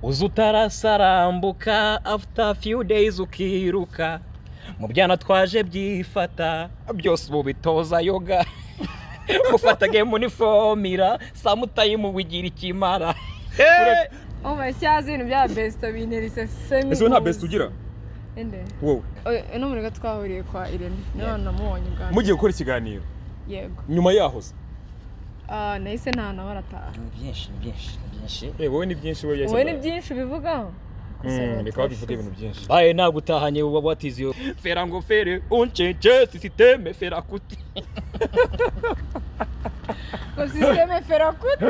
uza utarasarambuka afuta fiyu deyizi ukiruka mu byana twaje byifata byose ubu bitoza yoga gufata gemu nifomira samutayimu wigira ikimara Umva cyazi ibintu bya besito binterese semi ese wowe nta besite ugira ende wowe uno muntu twahuriye kwa irene niyo namubonye ubwa mbere mugiye gukora ikiganiro yego nyuma yahoze Ah, nahise nta nawe arataha ni byinshi ni byinshi ni byinshi Eh, wowe ni byinshi wowe wowe ni byinshi ubivugaho Mm, reka babivuge ibintu byinshi baye ntabwo utahanye uba watiziyo fera ngo fere uncece sisiteme fera kuti ngo sisiteme ferakuti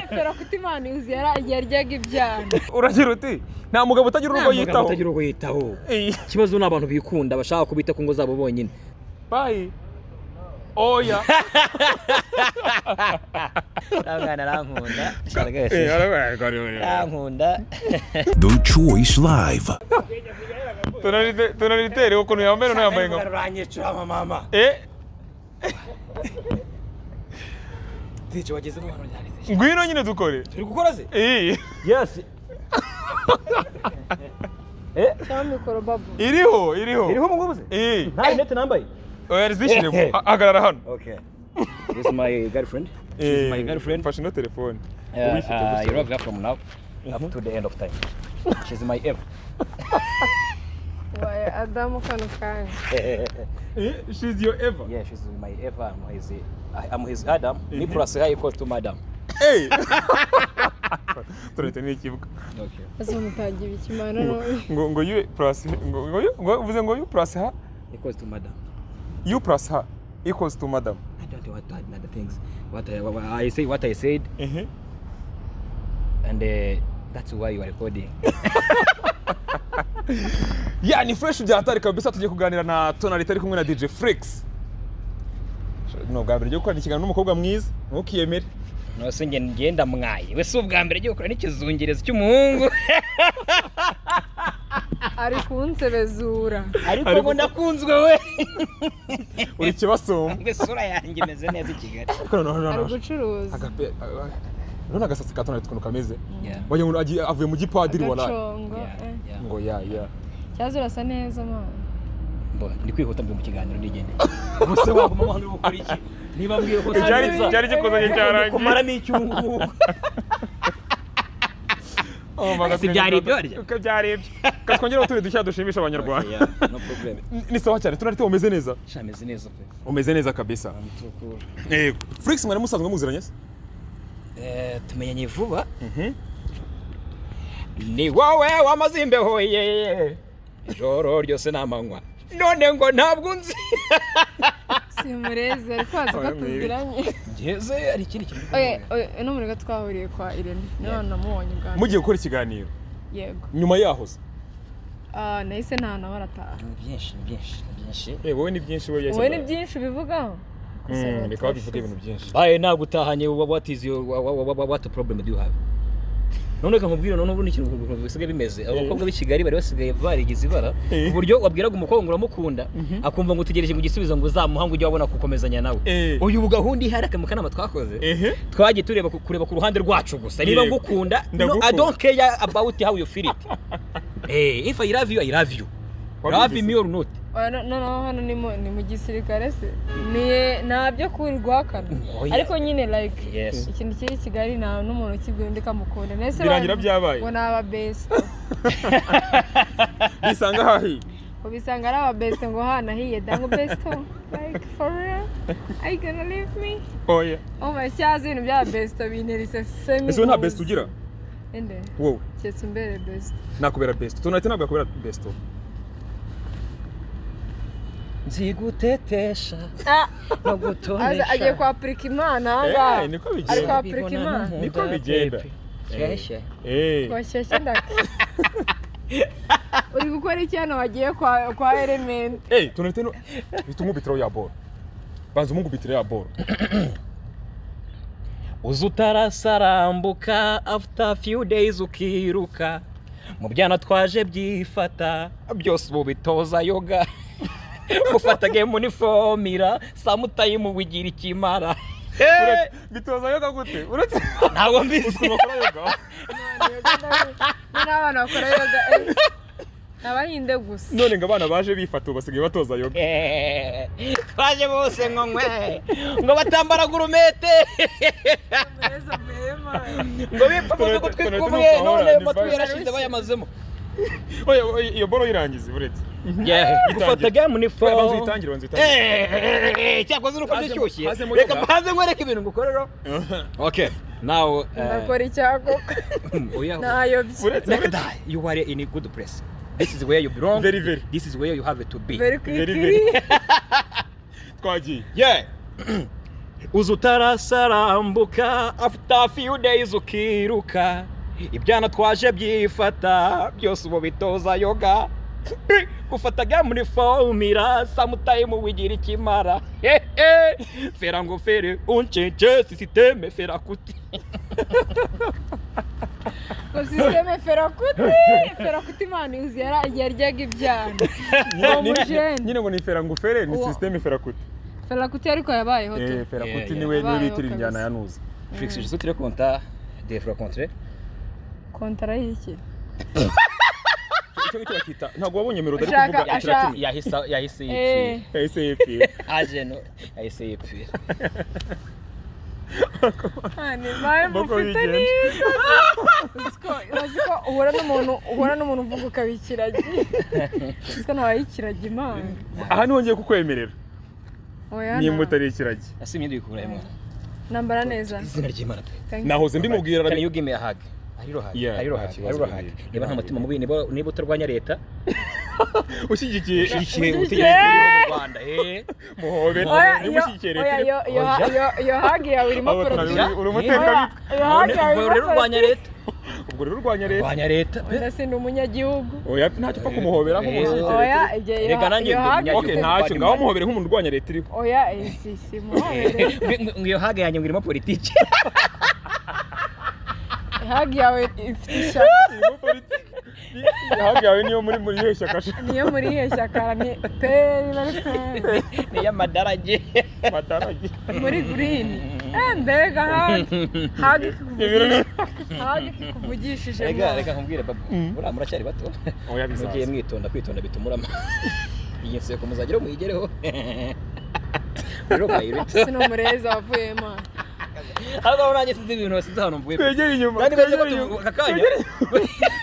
ferakuti imana ihuzi yara- yaryaga ibyana uragira uti nta mugabo utagira urugo yitaho utagira uwo yitaho Eh, ikibazo ni abantu bikunda bashaka kubita ku ngo zabo bonyine bye oya mwana arankunda Eh, arabaye. arankunda The Choice Live. Tonalite- tonalitere ukuntu yambaye noneho yambaye nka uranyicurama mama Eh, ntacyo wagezemo hano ryanditse ngwino nyine dukore turi gukora se Eh, yesi cyangwa mikoro babu iriho iriho iriho mu ngubu se Eh, nta rinete nambaye oya zishyire hagarara hano okay this is my girlfriend Eh, my girlfriend. mfashe ino telefone uh, Ubifite uh, gusa. Europe from now up to the end of time she's my ever waye adamu kano kanya Eh, she's your ever yeah she's my ever I'm his I'm his Adam me plus her equals to madam Eh. tonalite ni ikibuga okay ese mutagira ikimana none ngo ngo you plus ngo ngo you- ngo uvuze ngo you plus her equals to madam you plus her equals to madam I don't know what to add other things what I, what I say what I said Eh, and uh, that's why you are recording ya ni fresh bya hatari kabisa tugiye kuganira na tonalite ari kumwe na DJ Frex ni ubwa mbere ryo gukorana ikiganiro n'umukobwa mwiza ntukiyemere no se nge ngenda mwaye we si ubwa mbere agiye gukora n'ikizungerezo cy'umuhungu ari kunsebezura ariko Ariko- ngo nakunzwe we uri kibasoma we sura yanjye imeze neza i Kigali ariko noneho ari noneho gucuruza agape urabona agasatsi ka tonalite ukuntu kameze yeah wagira ngo agiye- avuye mu gipadiri waraye agacongo yeah eh. yeah ngo ya ya cyaza urasa neza mwana Mbo, ndi kwihuta mbi mu kiganiro nigendeye gusa waguma mu hano ukora iki niba mbwiye ko icyari Icyari- icyari kikuzanye kumara cyarangiye ni icyungugu Oh, bagatwereka Si byari ibyo uko- barya? uko byari ibyo Ka twongere utundi dushya dushimisha abanyarwanda no problem Ni- ni sawa cyane tonalite umeze neza shameze neza pe umeze neza kabisa tukura Frex mwari musanzwe muziranye se Eh, tumenyanye vuba ni wowe wamaze imbeho ye ijoro ryose n'amanywa none ngo ntabwo nzi si murezi ariko wazi ko Oya, mwibi. tuziranye ngeze hari ikindi kintu oye oye uno muntu ko twahuriye kwa irene niyo namubonye ubwa mbere mugiye gukora ikiganiro yego nyuma yahoze Ah, nahise nta nawe arataha ni byinshi ni byinshi ni byinshi wowe ni byinshi wowe wowe ni byinshi ubivugaho Mm, reka babivuge ibintu byinshi baye ntabwo utahanye wa- what is your wa- wa- wa- what problem do you have none reka nkubwire none ubu ni ikintu ukuntu bisigaye bimeze abakobwa b'i Kigali bari basigaye barigize ibara Eh. ku buryo wabwiraga umukobwa ngo uramukunda akumva ngo utegereje ngo igisubizo ngo uzamuha ngo ujye wabona gukomezanya nawe Eh. uyu gahunda ihari aka mu kanama twakoze ehe twagiye tureba ku- kureba ku ruhande rwacu gusa niba Yego. ngukunda no, Ndagukunda. i don't care about how you feel it eh if i love you i love you love Wabigize. me or not Oya, no- noneho hano ni mu- ni mu gisirikare se Ni- nta byo kuri rwakana Oya. ariko nyine like Yes. ikintu kiri i kigali nta n'umuntu ukibwira undi kamukunda nahise Birangira bazi byabaye. ngo ni ababesite bisanga hahi ubisanga ari ababesite ngo hana hiye dango besito like for real are you gonna leave me oya umva cyazi ibintu bya besito binterese semi ese wowe nta best ugira ende wowe keretse umbere besito nakubera best tonalite ntabwo yakubera best nzigutetesha no gutonesha agiye kwapurika imana aha ngaha Eh, niko ari bigenda kwapurika imana Niko bigenda. Shyashya. Eh. washyashya ndaka uri gukora iki hano wagiye kwa kwa elementi Eh, tonalite no uhita umwubitiraho ya boro banza umwungubitire ya boro uza utarasarambuka after few days ukiruka mu byana twaje byifata byose ubu bitoza yoga gufata gemu nifomira samutayimu wigira ikimara bitoza yoga gute uretse ntabwo mbizi ukuntu bakora yoga n'abana bakora yoga eh. abahinde gusa none ngo abana baje bifata ubu basigaye batoza yoga Eh, twaje bose ngo nkwe ngo batambara gurumete mbese mbema ngo bipfa mu Toilette- dugutwi toilette ni tw'umwe ukahorana, none ni amatu fine. yarashize bayamazemo Oya, oya, iyo boro yirangiza uretse gufata game ni fo Oya, banza uyitangire banza uyitangire cyakoze nuko Hazemo- ndashyushye hazemo reka yoga. mbanze nkwereke ibintu ngukorera okay now uh, ndakora icyako oya ntayobye uretse Make uretse die. You are in a good place. This is where you belong. Very, very. This is where you have to be. very Very, quickly very. twagiye Yeah. Uza utarasarambuka after few days ukiruka ibyana twaje byifata byose ubu bitoza yoga gufata gamuri fomira samutayimu wigira ikimara hehe fera ngo fere uncenje sisiteme fera kuti ngo sisiteme ferakuti ferakuti imana izi yara- yaryaga ibyana Nyine- Ni umujeni. nyine ngo ni ferangufere ni Uwo. sisiteme ferakuti ferakuti ariko yabayeho tu Eh, ferakuti Yeah, niwe niwe Abayeho bitira injyana kabisa. ya nuza Fix je sotire konta de fra contre kontara y'iki icyo ngicyo bakita ntabwo wabonye melodi Ashaka- ariko uvuga ashaka- ikiratini yahisa yahise Eh. yahise yipfira aje no yahise yipfira Hani impamvu Mboko ufite bigenda. neza uziko uzi ko uhura n'umuntu uhura n'umuntu uvuga ukabikiragiye uziko ntawayikiraga imana aha niho ngiye kukwemerera oya nimba nta- utari ikiragi ese imyenda uyikurahe nambara neza izina ry'imana pe Thank you. nahoze mbimubwira Can arabi you give me a hug? Hari rohag, Yeah, hari rohag, nta hari kibazo rohag. bihari. Niba nta mutima mubi, niba niba utarwanya leta, ushyigikiye ishyikiye Yeah. ubutegetsi bw'igihugu mu Rwanda. Eh. muhobe oya niba iyo ushyigikiye oya leta iyo- iyo ha- iyo- iyo hagi yawe irimo Abo turabizi, poroduwa uri oya umutekabitwa iyo hagi yawe Ubwo irimo rero urwanya poroduwa leta. ubwo rero urwanya leta Urwanya leta. pe. ndetse ni umunyagihugu oya ntacyo upfa kumuhobera Eh. nk'umuntu ushyigikiye oya leta igihe iyo Erega ha- nanjye iyo ndi hagi okay umunyagihugu. ntacyo ngaho muhobere nk'umuntu urwanya leta iriho oya eh, si si muhoberere Ngo- ngo- ngo iyo hug yanjye ngo irimo politiki. hagi yawe ifite ishyaka Irimo politiki. Ihaga yawe niyo muri muri iyo shyaka niyo muri iyo shyaka ni peri bari peri Ni iy'amadarage. mataragi muri gurini mbega hagi hagi ikikuvugishije Rega, reka nkubwire babu, buriya muracyari bato. oya bizaza Mugiye mwitonda, kwitonda bituma urama. Iyi nseko muzageraho muyigereho. Rero mwayirute. sino mureza wavuyemo Ahubwo aho nanjye sinzi ibintu sinzi ahantu mvuye. twegere inyuma Nani bazi ko twegere inyuma. tu- aka kanya?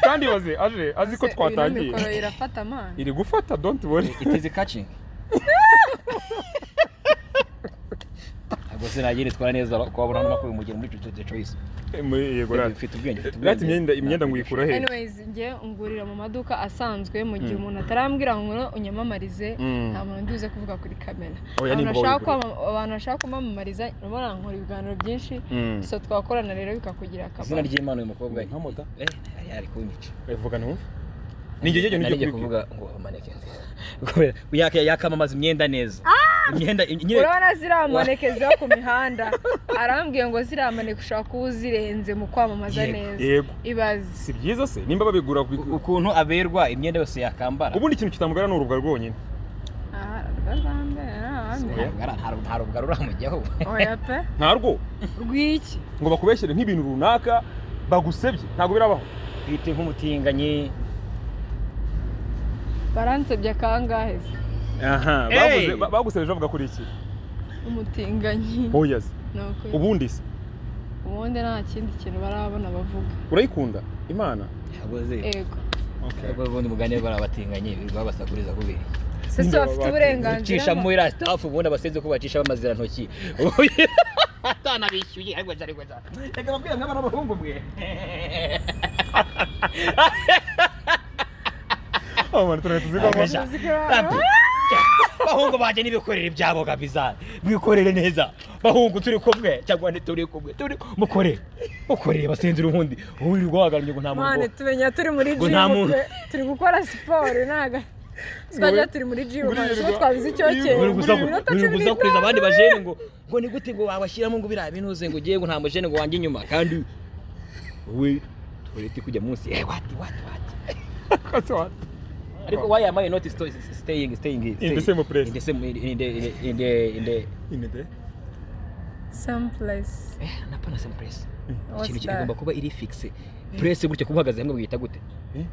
kandi baze aje azi ko twatangiye mikoro irafata amana iri gufata don't worry It is catching. Ntabwo sinagira itwara neza kwabona hano makuru umugeni muri Jojo the Choice. Muri- yego rati Ufite ubwenge, ufite rati imyenda imyenda nguyikura he anyways njye ngurira mu maduka asanzwe mu gihe umuntu atarambwira ngo ngure unyamamarize Mm. nta muntu nduze kuvuga kuri kamera Oya, Abantu nimba bashaka wabigura. kwama- abantu bashaka kumamamariza urabona nkora ibiganiro byinshi Mm. so twakorana rero bikakugira akamaro Izina ry'Imana uyu mukobwa. Nka moda. Eh, yari ari kunyica. vuga numve ni njye Nari njye nijye ngiye kuvuga kuvuga ngo amaneke nziza. Kubera yaka yakamamaza imyenda neza. Imyenda nyine urabona ziriya maneke ziba ku mihanda arambwiye ngo ziriya maneke ushaka kuba uzirenze mu kwamamaza Yego, neza yego ibaze si byiza se nimba babigura ku- u- ukuntu aberwa imyenda yose yakambara. ubundi ikintu kitamugara ni urubwa rwonyine aha rwazambere ahandi Ntabwo- ntabwo- nta rubwa ruramujyaho. oya pe ntarwo rw'iki ngo bakubeshyere nk'ibintu runaka bagusebye ntabwo birabaho Bwite nk'umutinganyi. baransebye akangahe se aha Hey! baguze- ba- bagusebeje bavuga kuri iki umutinganyi oya se ni ukuri ubundi se ubundi nta kindi kintu barabona bavuga urayikunda imana Ntabwo ze- ego ntabwo ubundi umugani bari abatinganyi birirwa babasakuriza kubera. se si bafite uburenganzira ucisha muri iriya sitafu ubundi abasenze ko bacisha bamazirantoki atanabishyuye ariko cyane reka reka babwira nk'abana b'abahungu mwe abantu turahita tuzigamo Agasha. zikaba- bahungu banjye nibikorere ibyabo kabiza mwikorere neza bahungu turi kumwe cyangwa ntituri kumwe turi mukorere mukorere basenze urundi wirirwa waganije ngo nta mwane muntu tumenya turi muri Ngo nta jimu muntu. pe. turi gukora siporo ntaga twajya turi muri jimu ntabwo twabize icyokere uri gusa Buri minota uri cumi gusa kuriza n'itanu. abandi bajene ngo ngo ni gute ngo wabashyiramo ngo biriya binuze ngo ugiye ngo nta mujene ngo wanjye inyuma kandi we tuwarete kujya munsi eh wati wati wati Ariko why am I not sto- staying, staying the same place. In the same in the in the in the, in the inide sampuresi eh na pana sampuresi ikintu What's ki- igomba that? kuba iri fikisi puresi gutya kuba uhagaze hamwe wiyita gute Eh?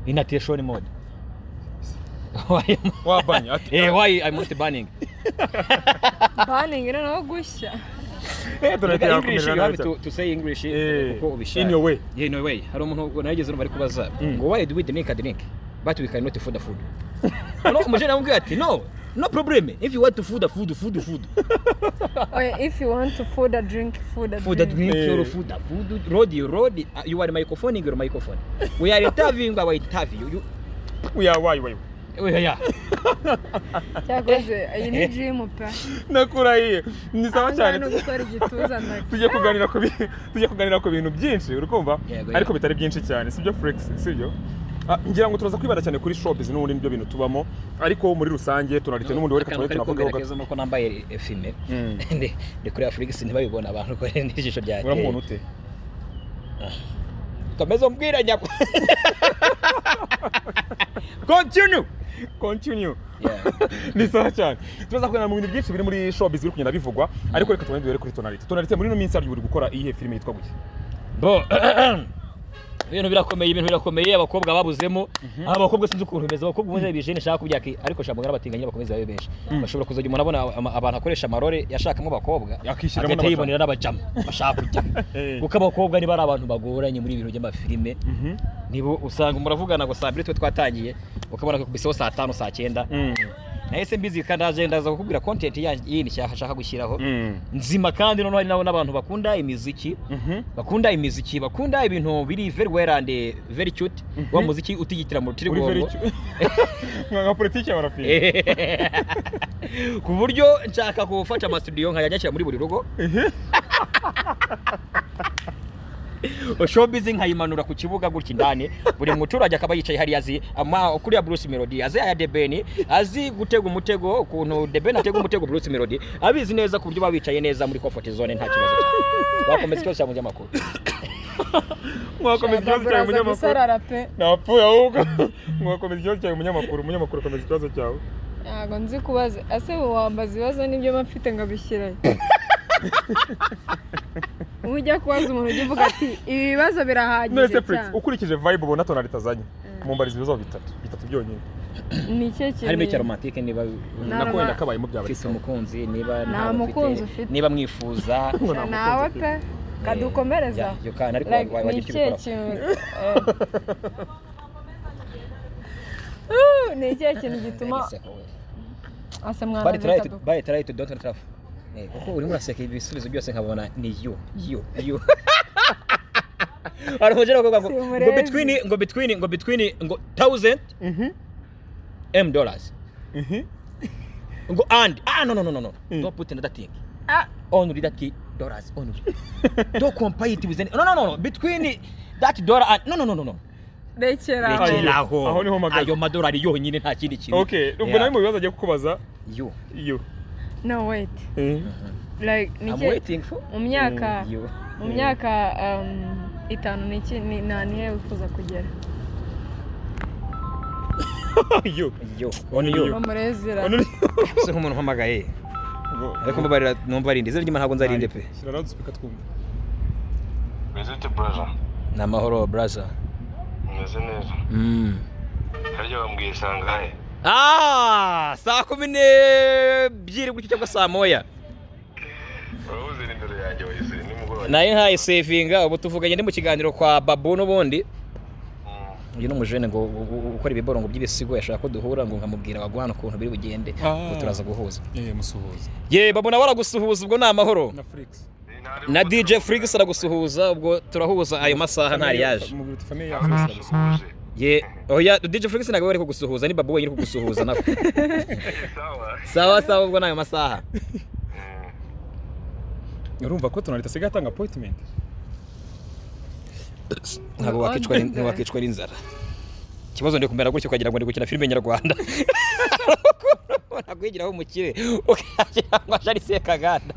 inatiyeshoni mode Why am- wabanye ati eh why i'm not banning baningi noneho gushya eh tonalite English, you yakomerera have nabi to, to say English Eh, uko ubishaka. in your way. Yeah, in your way. Hari umuntu ubwo narigeze numva ari kubaza Mm. ngo why do we drink a drink but we cannot food a food. no, umujene namubwiye ati no, no problem. If you want to food a food, food food. oya ifu wanti fuda dirinki fuda Food a dirinki drink, Eh. your food a food. Road, you road. Uh, You are microphone, your microphone. We are interviewing, but we interview you. uya wayi wayi Oh, yeah, yeah. cyakoze iyi ni jirimu pe nakurahiye ni sawa ahangaha cyane ni ugukora igituza ndake tujye kuganira ku bi- tujye kuganira ku bintu byinshi urikumva Yego, ariko yego. bitari byinshi cyane sibyo flex sibyo Ah, ngira ngo turaza kwibanda cyane kuri showbiz n'ubundi nibyo bintu tubamo ariko muri rusange tonalite n'ubundi we reka Akantu tubaye kari tunavugaho kugaragara gato keza ni uko nambaye eh, fime. Mm. Ndi- Ndi kuri Afurika ntibabibona abantu ko n'ijisho ryateye. uramubona ute Kameze mbwira nyako. Continue. continue Yeah. ni sawa cyane turaza kuganira mu bintu byinshi biri muri showbiz biri kugenda bivugwa ariko reka tubanze duhere kuri tonalite tonalite muri ino minsi hariya uri gukora iyihe filime yitwa gutya bo ibintu birakomeye ibintu birakomeye abakobwa babuzemo aba bakobwa sinzi ukuntu bimeze abakobwa ubundi ari bijene nshaka kubyaka ariko shambo n'abatinganyi bakomeze babe benshi bashobora kuzajya umuntu abona ama- abantu akoresha amarore yashakamo abakobwa Akishyiramo agahita n'abajama. yibonera n'abajama bashaka kujyamo Eh. kuko abakobwa niba ari abantu bagoranye muri ibintu by'amafilime nibo usanga muravugana ngo saa mbiri twe twatangiye ukabona akubiseho saa tanu saa cyenda nahise mbizi kandi ndaje ndaza kukubwira content yanjye yindi nshaka nshaka gushyiraho Mm. nzima kandi noneho hari n'abo- n'abantu bakunda imiziki Mhm. bakunda imiziki bakunda ibintu biri very well and very cute wa muziki utigitira mu uri very rutirigongo cute. Nka- nka politiki ya barafini ku buryo nshaka gufata amasudiyo nkajya nyashyira muri buri rugo showbiz nkayimanura ku kibuga gutya indani buri muturage akaba yicaye hariya azi ama kuriya Bruce Melody azi aya Debeni azi gutega umutego ukuntu Debeni atega umutego Bruce Melody abizi neza ku buryo baba bicaye neza muri comfort zone nta kibazo cyane bakomeza ikibazo cya munyamakuru mwakomeza ikibazo cyawe baraza munyamakuru gusarara pe napfuye ahubwo mwakomeza ikibazo cyawe umunyamakuru umunyamakuru akomeza ikibazo cyawe ntabwo nzi kubaza ese wambaza ibibazo n'ibyo mba mfite nkabishyirayo uba ujya kubaza umuntu ujya uvuga ati ibi bibazo birahagije none Felix cyane ukurikije vibe ubona tonalite azanye mumbariza ibibazo bitatu bitatu byonyine ni icyo kintu harimo icya romantike niba Nta nako wenda roma- kabayemo byaba ufite umukunzi niba Nta ntawe mukunzi ufite. niba mwifuza nta nawe mukunzi pe kadukomereza Yeah, iyo kana ariko Like, wa- ni wagira icyo ikihe ubikoraho kintu eh. Uh, ni ikihe kintu gituma ase mwana bari tarayi bita du- bari tarayi don't travel Eh, kuko urimo uraseka ibisubizo byose nkabona ni yo yo yo hari umugera ngo ngo ngo Simurezi. between ngo between ngo between ngo thousand m dollars ngo and ah no no no no no don't put another thing Ah, only that dollars only don't compare it with any no no no no between that dollar and no no no no no rekera aho. Rekera. Rekera aho. Aho niho mpagaze. ayo madolari yonyine nta kindi kintu okay ubwo nawe mu bibazo agiye kukubaza yo iyo no wait Eh. like ni i'm ikihe waiting for mu myaka you mu myaka um, itanu ni iki ni nta nihe wifuza kugera iyo yo on You. you bamurezera se nk'umuntu uhamagaye ariko mbabarira numva arindi izina ry'imana ntabwo nzarinde pe shyira radiyo sipika twumva Wiziti buraza ni amahoro braza umeze neza mm. harya wambwiye isangahe ah saa kumi n'ebyiri gutyo cyangwa saa moya urabuze ni imbere yanjye wayizire nimugoroba nayo ntaye sevinga ubu tuvuganye ndi mu kiganiro kwa babu n'ubundi Mm. uyu ni umujene ngo ngo- ngo- ukora ibiborongo by'ibisigo yashaka ko duhura ngo nkamubwira wagwana ukuntu biri bugende Ah. ngo turaza guhuza eh musuhuza ye babu nawe aragusuhuza ubwo ni amahoro na Felix Ntari na kuba DJ turavuga. Freaks aragusuhuza ubwo turahuza ayo masaha ntari yaje mubwira uti famille yawe Nawe nasuhuje. ye oya DJ Freaks ntabwo bari kugusuhuza ni babu wenyine uri kugusuhuza nawe Eh, sawa sawa sawa ubwo ni ayo masaha Mm. urumva ko tonalite asigaye atanga appointment ntabwo wakicwa ni- wakicwa n'inzara ikibazo ndi kumera gutya ukagira ngo ndi gukina filime nyarwanda nakwigiraho umukire ukagira ngo ajari sekaganda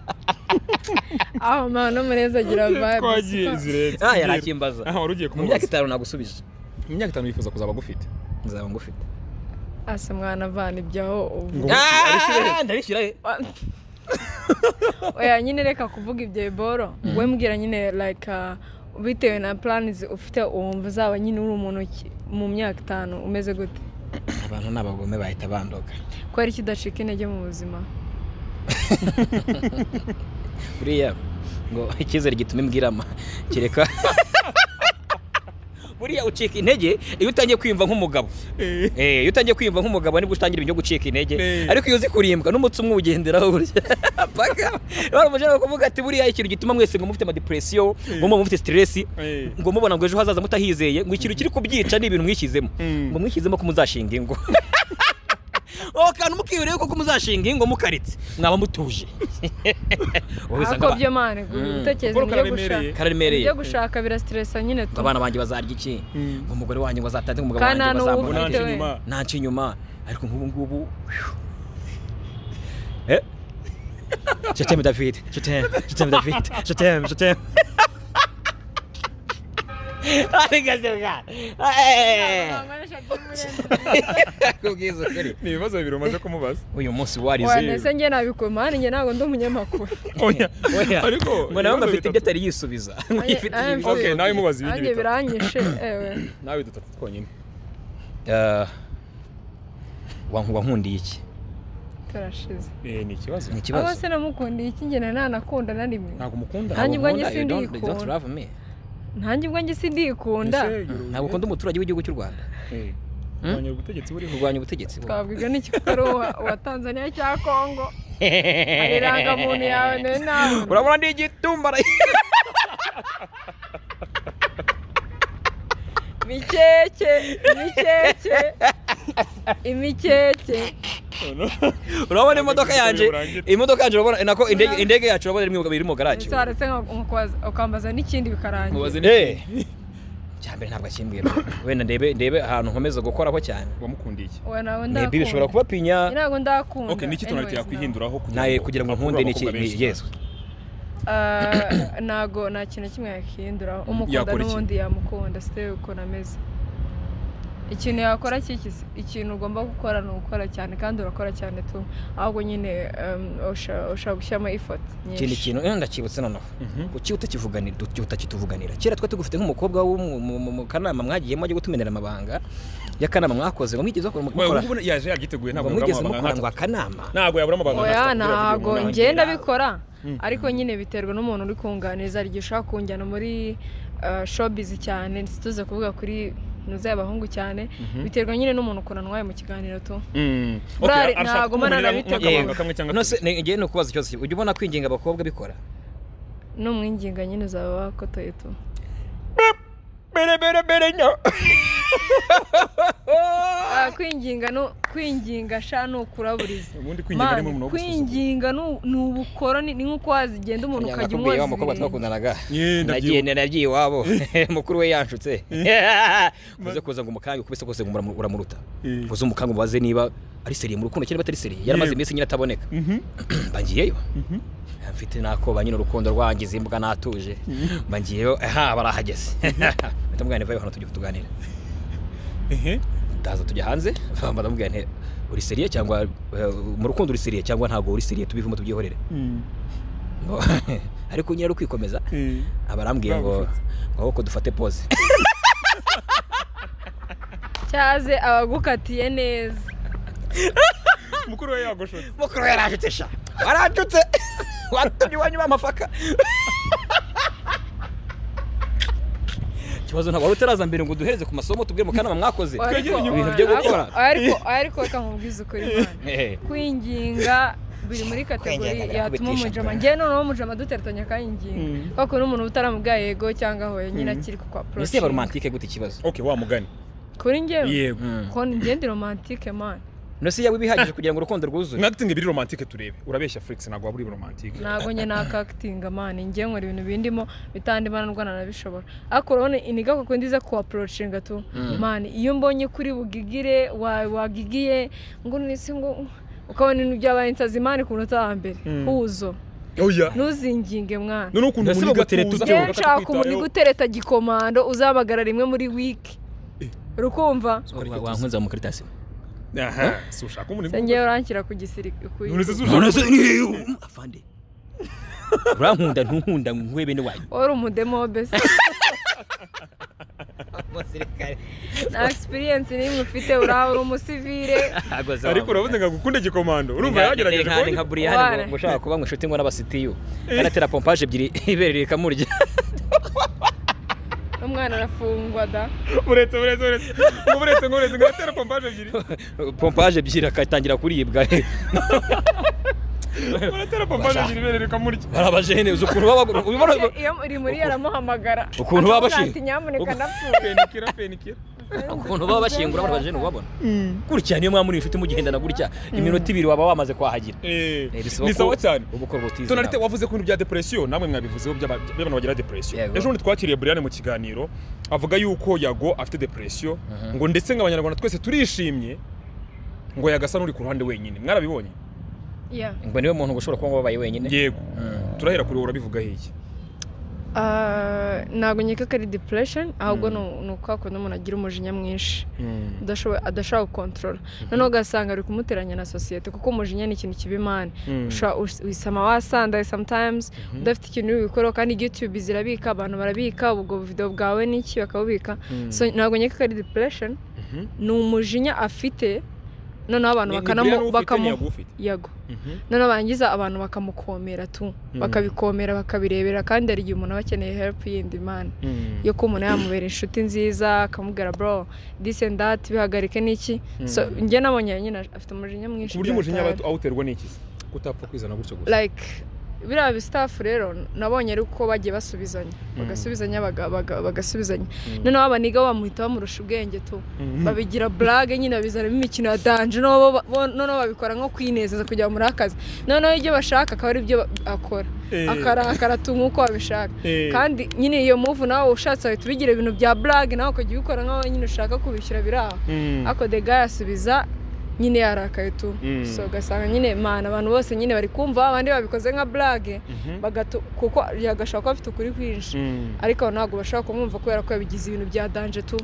aho mama n'umureza agira vibe twagiye zirenze Ah, yarakimbaza. aha wari ugiye mu myaka kumubaza itanu nagusubije mu myaka itanu wifuza kuzaba gufite nzaba ngufite ase mwana avana ibyaho ubu Ngo- Ah, ndabishyira he Wa- oya nyine reka kuvuga ibyo biboro we mbwira nyine like uh, bitewe na planizi ufite wumva uzaba nyine uri umuntu ki- mu myaka itanu umeze gute abantu ni abagome bahita bandoga kubera iki udacika intege mu buzima buriya ngo icyizere gituma imbwirama kereka buriya ucika intege iyo utangiye kwiyumva nk'umugabo Eh, iyo utangiye kwiyumva nk'umugabo nibwo utangira ibyo gucika intege Eh. ariko iyo uzi kurimbwa n'umutsi umwe uwugenderaho burya paka baramujana kuvuga ati buriya ikintu gituma mwese ngo mufite amadepresiyo ngo muba mufite siteresi Eh. ngo mubona ngo ejo hazaza mutahizeye ngo ikintu kiri kubyica ni ibintu mwishyizemo Mm. ngo mwishyizemo ko muzashinga ingo uwo kantu mukiyuriye ko muzashinga ingo mukaritse mwaba mutuje Wowe usanga ako aba- byo mane gutekereza Kuko ibyo kararemereye. gushaka kararemereye ibyo gushaka birasiteresa nyine Ngo tu abana banjye bazarya iki Mm. ngo umugore wanjye ngo azatange umugabo kandi wanjye nta n'uwo bazamubona ufite ufite iki? we inyuma. nanca inyuma ariko nk'ubu ngubu Eh. Je t'aime David, je t'aime, je t'aime David, je t'aime, je t'aime. Ariko se bwana. Eh. Kubwiza ukuri. ni ibibazo bibiri umaze kumubaza Uyu munsi warize. Oya, ndetse njye nabikora mani njye ntabwo ndi umunyamakuru oya Oya. ariko mbona bamwe ibibazo afite ibyo bitatu. atari yisubiza. Ifite Oya, ibibazo. okay nawe mubaza ibindi nanjye bitatu biranyishe ewe nawe dutatu twonyine Eh, wanku- wankundiye iki? turashize Eh, ni ikibazo Ni abo ikibazo. se namukundiye iki njye ntanakunda na rimwe ntabwo umukunda Nta- Nanjye ubwo njye Ntabwo nkunda, you don't- you don't sindikunda. love me. ntanjye ubwo njye sindikunda Ese yoroye- ntabwo ukunda umuturage w'igihugu cy'u rwanda Eh, kurwanya ubutegetsi buriho kurwanya ubutegetsi twabwiga n'iki ko ari uwa uwa tanzania cyangwa kongo hari irangamuntu yawe nayo ntabwo urabona ni igitumba mikeke imikeke imikeke urabona imodoka yanjye Urangira. imodoka yanjye urabona nako indege indege yacu urabona iri mu- iri mu garage ese waretse nka- ukambaza n'ikindi bikarangira Eh. cya mbere ntabwo akimbwiye wenda ndebe ndebe ahantu nkomeza gukoraho cyane wamukundiye iki oya ntabwo Ni ibi bishobora ndakunda kuba pinya ntabwo ndakunda okay niki tonalite anyways, yakwihinduraho kugira nawe ngo kugira ngo abakobwa nkunde ni iki bakobwa benshi ni- yesu Ah, ntago nta kintu kimwe yakihindura umukunda Yakora iki? n'ubundi yamukunda sitari ukuntu ameze ikintu yakora kiki se? ikintu ugomba gukora ni ugukora cyane kandi urakora cyane tu ahubwo nyine um, usha- ushobora gushyiramo ifoti ikindi nyinshi kintu eh, ndakibutse noneho kuki utakivuganira uti- utakituvuganira kera twe tugufite nk'umukobwa wo mu- mu- mu- mu kanama mwagiyemo ajya gutumenera amabanga y'akanama mwakoze ngo mwigeze mukora- Oya, mukora ubu ubona yaje yagiteguye ntabwo ngo yabura mwigeze mukora amabanga ngo nkatatu. akanama ntabwo yabura amabanga oya nkatatu, buriya video ntago umuntu njye arangira. ndabikora ariko nyine biterwa n'umuntu uri kunganiriza igihe ushaka kunjyana muri ah, showbiz cyane ntituze kuvuga kuri nuza y'abahungu cyane biterwa nyine n'umuntu ukuntu antwaye mu kiganiro tu Mm. Okay, Burari, arashaka ntabwo kukumarira umwana nk'akabanga nabiteguye. kamwe cyangwa nose tubiri. ngewe ni ukubaza ikibazo kimwe. ujya ubona kwinginga abakobwa bikora n'umwinginga nyine uzaba wakotoye tu bere bere bere nyo Ah, kwinginga no kwinginga sha ni ukuraburiza ubundi kwinginga ni murimo Man, wo gusuzuma kwinginga ni- ni ubukoroni ni nk'uko wazigenda umuntu ukajya nakubwiye wa umwoza mukobwa ibirenge twakundanaga Yeah, nagiye ndabyibuka. nagiye iwabo mukuru we yanshutse uze kuza ngo umukange ukubise kose ngo uramu- uramuruta Eh. uze umukange umubaze niba ari seriye mu rukundo cyangwa atari seriye yaramaze Yeah. iminsi nyine ataboneka Mhm. mbangiyeyo mfite nakoba nyine urukundo rwangize imbwa natuje mbangiyeyo aha barahageze ndamubwira ntivayo hano tujye tuganira Ehe. ndaza tujya hanze bamba ndamubwira nti uri seriye cyangwa eh, mu rukundo uri seriye cyangwa ntabwo uri seriye tubivemo tubyihorere Mm. Ngo, ariko nyine ari ukwikomeza Eh. abarambwiye ngo ngo ko dufate pose cyaze abagukatiye neza mukuru we yagoshotse mukuru we yarajutse sha warajutse watumye iwanyu bamafaka ikibazo ntabwo wari utaraza mbere ngo uduhereze ku masomo tubwire mu kanama mwakoze Ariko- ibintu byo gukora ariko ariko reka nkubwize ukuri man. Eh, kwinginga biri muri kategori Kwinginga yatuma birakubitisha umujama bwana. njyewe noneho umujama dutereranya akayinginga Mm. kuko n'umuntu utaramubwira yego cyangwa hoya nyine akiri ku kwa mbese yaba poroshe romantike gute ikibazo okay wa mugani kuri njyewe yego ko ngende romantike mani mbese yaba ibihagije kugira ngo urukundo rwuzuye mwatite ngo ibiri romantike turebe urabeshya felix ntabwo waba uri romantike ntabwo njye nakakitinga mani njye nkora ibintu bindimo bitandimana ndwana nabishobora ariko urabona iniga kuko ndiza kuwaporocinga tu mani iyo mbonye kuri bugigire wa- wagigiye ngo nisi ngo ukabona ibintu byabaye insazi mani ku munota wa mbere huzo oya ntuzinginge mwana none ukuntu Mbese muniga bagutere tuza tutyo. njyewe bakatwitayeho. nshaka umuntu utereta gikomando uzahamagara rimwe muri wiki rukumva wankunze mu karitasi aha si ushaka umuntu njyewe uranshyira ku gisirikare none se si ushaka afande urankunda ntunkunda nkuhe bene wanyu wari umudemobe se nta experience n'imwe ufite uraha uri umusivire ariko urabuze ngo agukunde gikomando urumva yagerageje nka nka kubona buriya hano Ware. ngo ushaka kuba ngo inshuti ngo n'abasitiyu kanatera pompaje ebyiri ibereye rikamurya umwana arafungwa da uretse uretse uretse ngo uretse ngo uretse ngo atera pompaje ebyiri pompaje ebyiri akatangira kuribwa uratera pompaje ebyiri ibereye rikamurya hari abajene uzi ukuntu baba bagura- ubibona iyo rimuri yaramuhamagara Ukuntu baba bashinga. ati nyamuneka Uku- ndapfuye penikira penikira ukuntu baba bashingura bano bajene ubabona gutya niyo mwaba muri inshuti mugendana gutya iminota ibiri waba wamaze kwahagira Eh, Eh, bisaba ni ko- sawa cyane uba ukora ubutizi tonalite nawe. wavuze ku bintu bya depresiyo namwe mwabivuzeho by'aba- by'abantu bagira depresiyo Yego. ejo bundi twakiriye Brian mu kiganiro avuga yuko yago afite depresiyo ngo ndetse nk'abanyarwanda twese turishimye ngo yagasa n'uri ku ruhande wenyine mwarabibonye Yeah. ngo niwe muntu ushobora kuba wabaye wenyine yego Mm. turahera kuri wowe urabivuga hehe Ah, ntabwo nkeka ko ari depression ahubwo ni- ni uko hakuntu umuntu agira umujinya mwinshi adashoboye- adashobora gukontorora noneho ugasanga ari kumuteranya na sosiyete kuko umujinya ni ikintu kiba imana Mm. Usha- us- wisama wasandaye sometimes udafite ikintu uri bukore kandi youtube zirabika abantu barabika ubwo video bwawe n'iki bakabubika so ntabwo nkeka ko ari depression ni umujinya afite noneho abantu bakanamu bakamu yago noneho barangiza abantu bakamukomera tu bakabikomera bakabirebera kandi hari igihe umuntu aba akeneye help yindi mana yo ko umuntu yamubera inshuti nziza akamubwira bro this and that bihagarike n'iki so njye nabonye nyine afite umujinya mwinshi ku buryo umujinya byatahari. aba- awuterwa n'ikisi kutapfa kwizana gutyo gusa like biriya bisitafu rero nabonye ari uko bagiye basubizanya bagasubizanya baga- baga- bagasubizanya noneho abaniga bamuhita bamurusha ubwenge tu babigira burage nyine babizanamo imikino ya danje noneho bo- bo- noneho babikora nko kwinezeza kugira ngo muri akazi noneho ibyo bashaka akaba ari byo ba- akora akarakara tu nk'uko babishaka kandi nyine iyo muvu nawe ushatse wahita ubigira ibintu bya burage nawe ukajya ubikora nk'aho nyine ushaka kubishyura biri aho ariko dega yasubiza nyine yarakaye tu Mm. so ugasanga nyine mana abantu bose nyine bari kumva abandi babikoze nka burage bagatu kuko yagashaka ko bafite ukuri kwinshi ariko abo ntabwo bashobora kumwumva kubera ko yabigize ibintu bya danje tu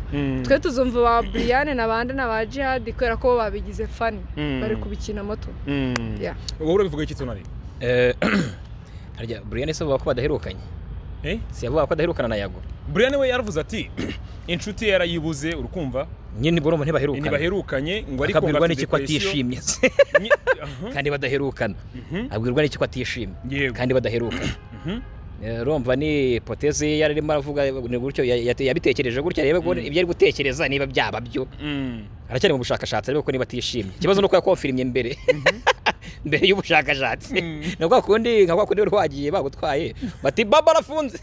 twe tuzumva ba buriyane na bande na ba jihadi kubera ko bo babigize fani Mm. bari kubikinamo tu Yeah. wowe urabivuga iki tonali Eh, harya buriyane se bavuga ko badaherukanye Eh? si yavuga ko adaherukana na yago Brian we yaravuze ati inshuti ye yarayibuze urukumva nyine boromo ntibaherukana ntibaherukanye ngo ariko ngo akabwirwa afite n'iki ko depression. atishimye Nyi- Aha. kandi badaherukana abwirwa n'iki ko atishimye Yego. kandi badaherukana Mhm. Eh, urumva ni ipotezi ye yari arimo aravuga ni gutyo ya- ya- yabitekereje gutya reba ko ibyo ari gutekereza niba byaba byo Mm. aracyari mu bushakashatsi ariko ko niba atishimye ikibazo ni uko yakonfirimye mbere mbere y'ubushakashatsi ni kwa kundi nka kwa kundi wari wagiye bagutwaye bati baba arafunze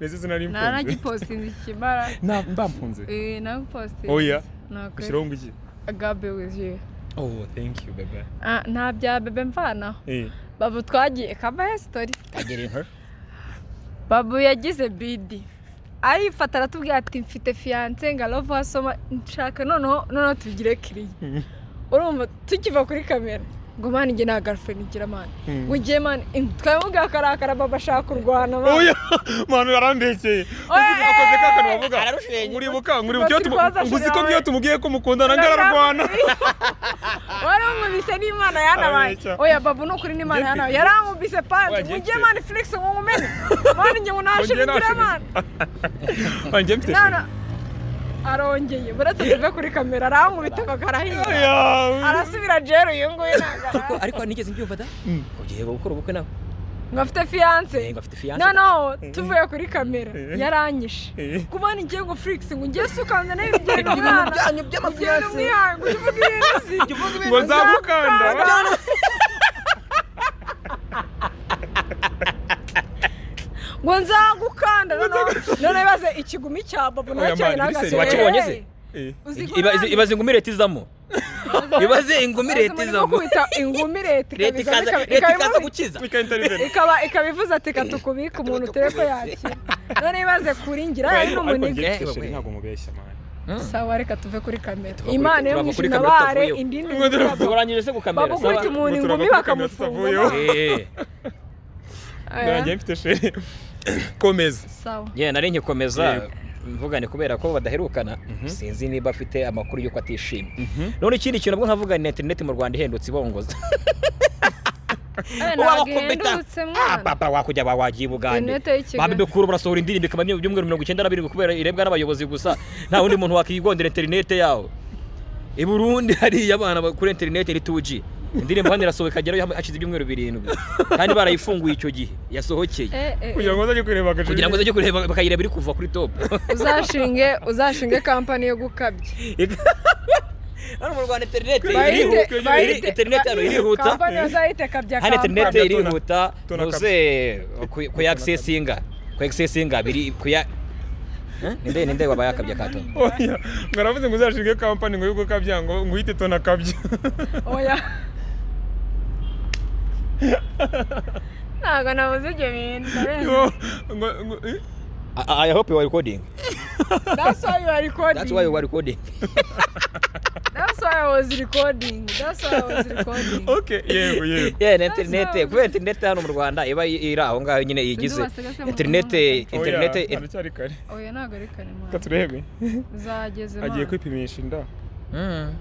Mbese sinari mfunze. naragipositinga ikimara Na- mbamfunze nabipositinga Oya. ntabwo ushyiraho ngo iki agabe wiziyu oh thank you baba nta bya bebe mvanaho Eh. babu twagiye kabaye sitori Kagere nka babu yagize bidi arifata aratubwira ati mfite fiyanse ngo arove wasoma nshaka noneho noneho tubigire kiriya urumva tukiva kuri kamera ngo mani njye nta garlfriend ngira mani ngo ugiye mani twabibwira akarakara baba ashaka kurwana mani oya manu yarambekeye Oya. akoze ka kantu bavuga Ararushenye. nkuribuka nkuribuka iyo tumu- Rwose ngo uzi ko nk'iyo rwaza tumugiye ko mukundana ngararwana wari umubise n'imana yanabaye Abeshya. oya babu ni ukuri n'imana Njye yanabaye mfite- yari amubise panti ngo Oya, njye ugiye mfite- mani felix ngo nkumene mani njye ngo nashe Ngo njye bigure nashe mani Ah, njye mfite none arongeye buretse tuve kuri kamera arankubita ngo karahinga Oya. arasubira jero uyu nguyu ntabwo ariko nigeze mbyumva da ugiye gukora ubukwe nawe ngo afite fiyanse ngo afite fiyanse no no tuvuye kuri kamera yaranyishe kuba nigiye ngo furikisi ngo ngiye sukanze nawe ibigenda umwana byanyu by'amafiyanse ngo ujye uvuga ibintu uzi ngo nzamukanda ngo nzagukanda noneho none bibaze ikigumi cya babu Oya, nacyo mani, nagase listen, wakibonye se? Eh. Ibaze- ibaze ingumire tizamo ibaze ingumire tizamo ingumi leta leta ikabizana ikaza ikaba- leta ikaba ikaza imuzi- gukiza Mika intervene. ikaba ikaba ivuze ati katukubika umuntu turebe ko yakira none bibaze kuri ngira ari Ariko n'umunebwe njye mfite Eh, sheri we. ntabwo mubeshya mani sawa reka tuve kuri kamera kuri- imana yo turava kuri kamera mwishinabare tutavuyeho. indi Ngo turava- ntibazo turangije se ku kamera bagukubita sawa umuntu Ngo turava ingumi kuri kamera bakamufunga tutavuyeho. amaso. Eh, Aya, nanjye mfite sheri komeza sawa yeah, nari nkikomeza Yego. mvuga ni kubera ko badaherukana sinzi niba afite amakuru y'uko atishimye none ikindi kintu nabwo nkavuga ni interineti mu rwanda ihendutse ibongoza abana bagendutse mwana papa wakujya ba wagiye ubugande Intete y'ikigali. babidukura urasohora indirimbo ikaba ibyumweru mirongo icyenda na birindwi kubera irebwa n'abayobozi gusa nta wundi muntu wakigondera interinete yawo i burundi hariya abana ba- kuri interinete iri 2G indirimbo hano irasohoka ikagerayo hashize ibyumweru birindwi kandi barayifunguye icyo gihe yasohokeye Eh, eh, kugira ngo uzajye kureba agace kugira ngo uzajye kureba bakayireba iri kuva kuri top uzashinge uzashinge kampani yo gukabya hano mu rwanda interinete Bahite- irihuta iri- bahite- interinete hano ba- irihuta kampani bazayita kabya hano kampani interinete Kampani, tuna- irihuta tuna kabisa. ntuze ku- kuyakisesinga kuyakisesinga biri kuya Eh? ninde ninde wabaye akabya kato oya ngo aravuze ngo uzashinge kampani ngo yuko kabya ngo ngo uhite tona kabya oya ntabwo nabuze ibyo bintu Ngo- ngo- ngo- eh? I, I hope you are recording that's why you are recording that's why you are recording that's why I was recording that's why I was recording okay yego yego yeah na interinete kubera interinete hano mu Rwanda iba i- iri aho ngaho nyine igize basigaze mu interinete Oya, interinete haracyari kare oya ntabwo ari karemano reka turebe uzageze agiye mwana. kwipimisha inda Mm.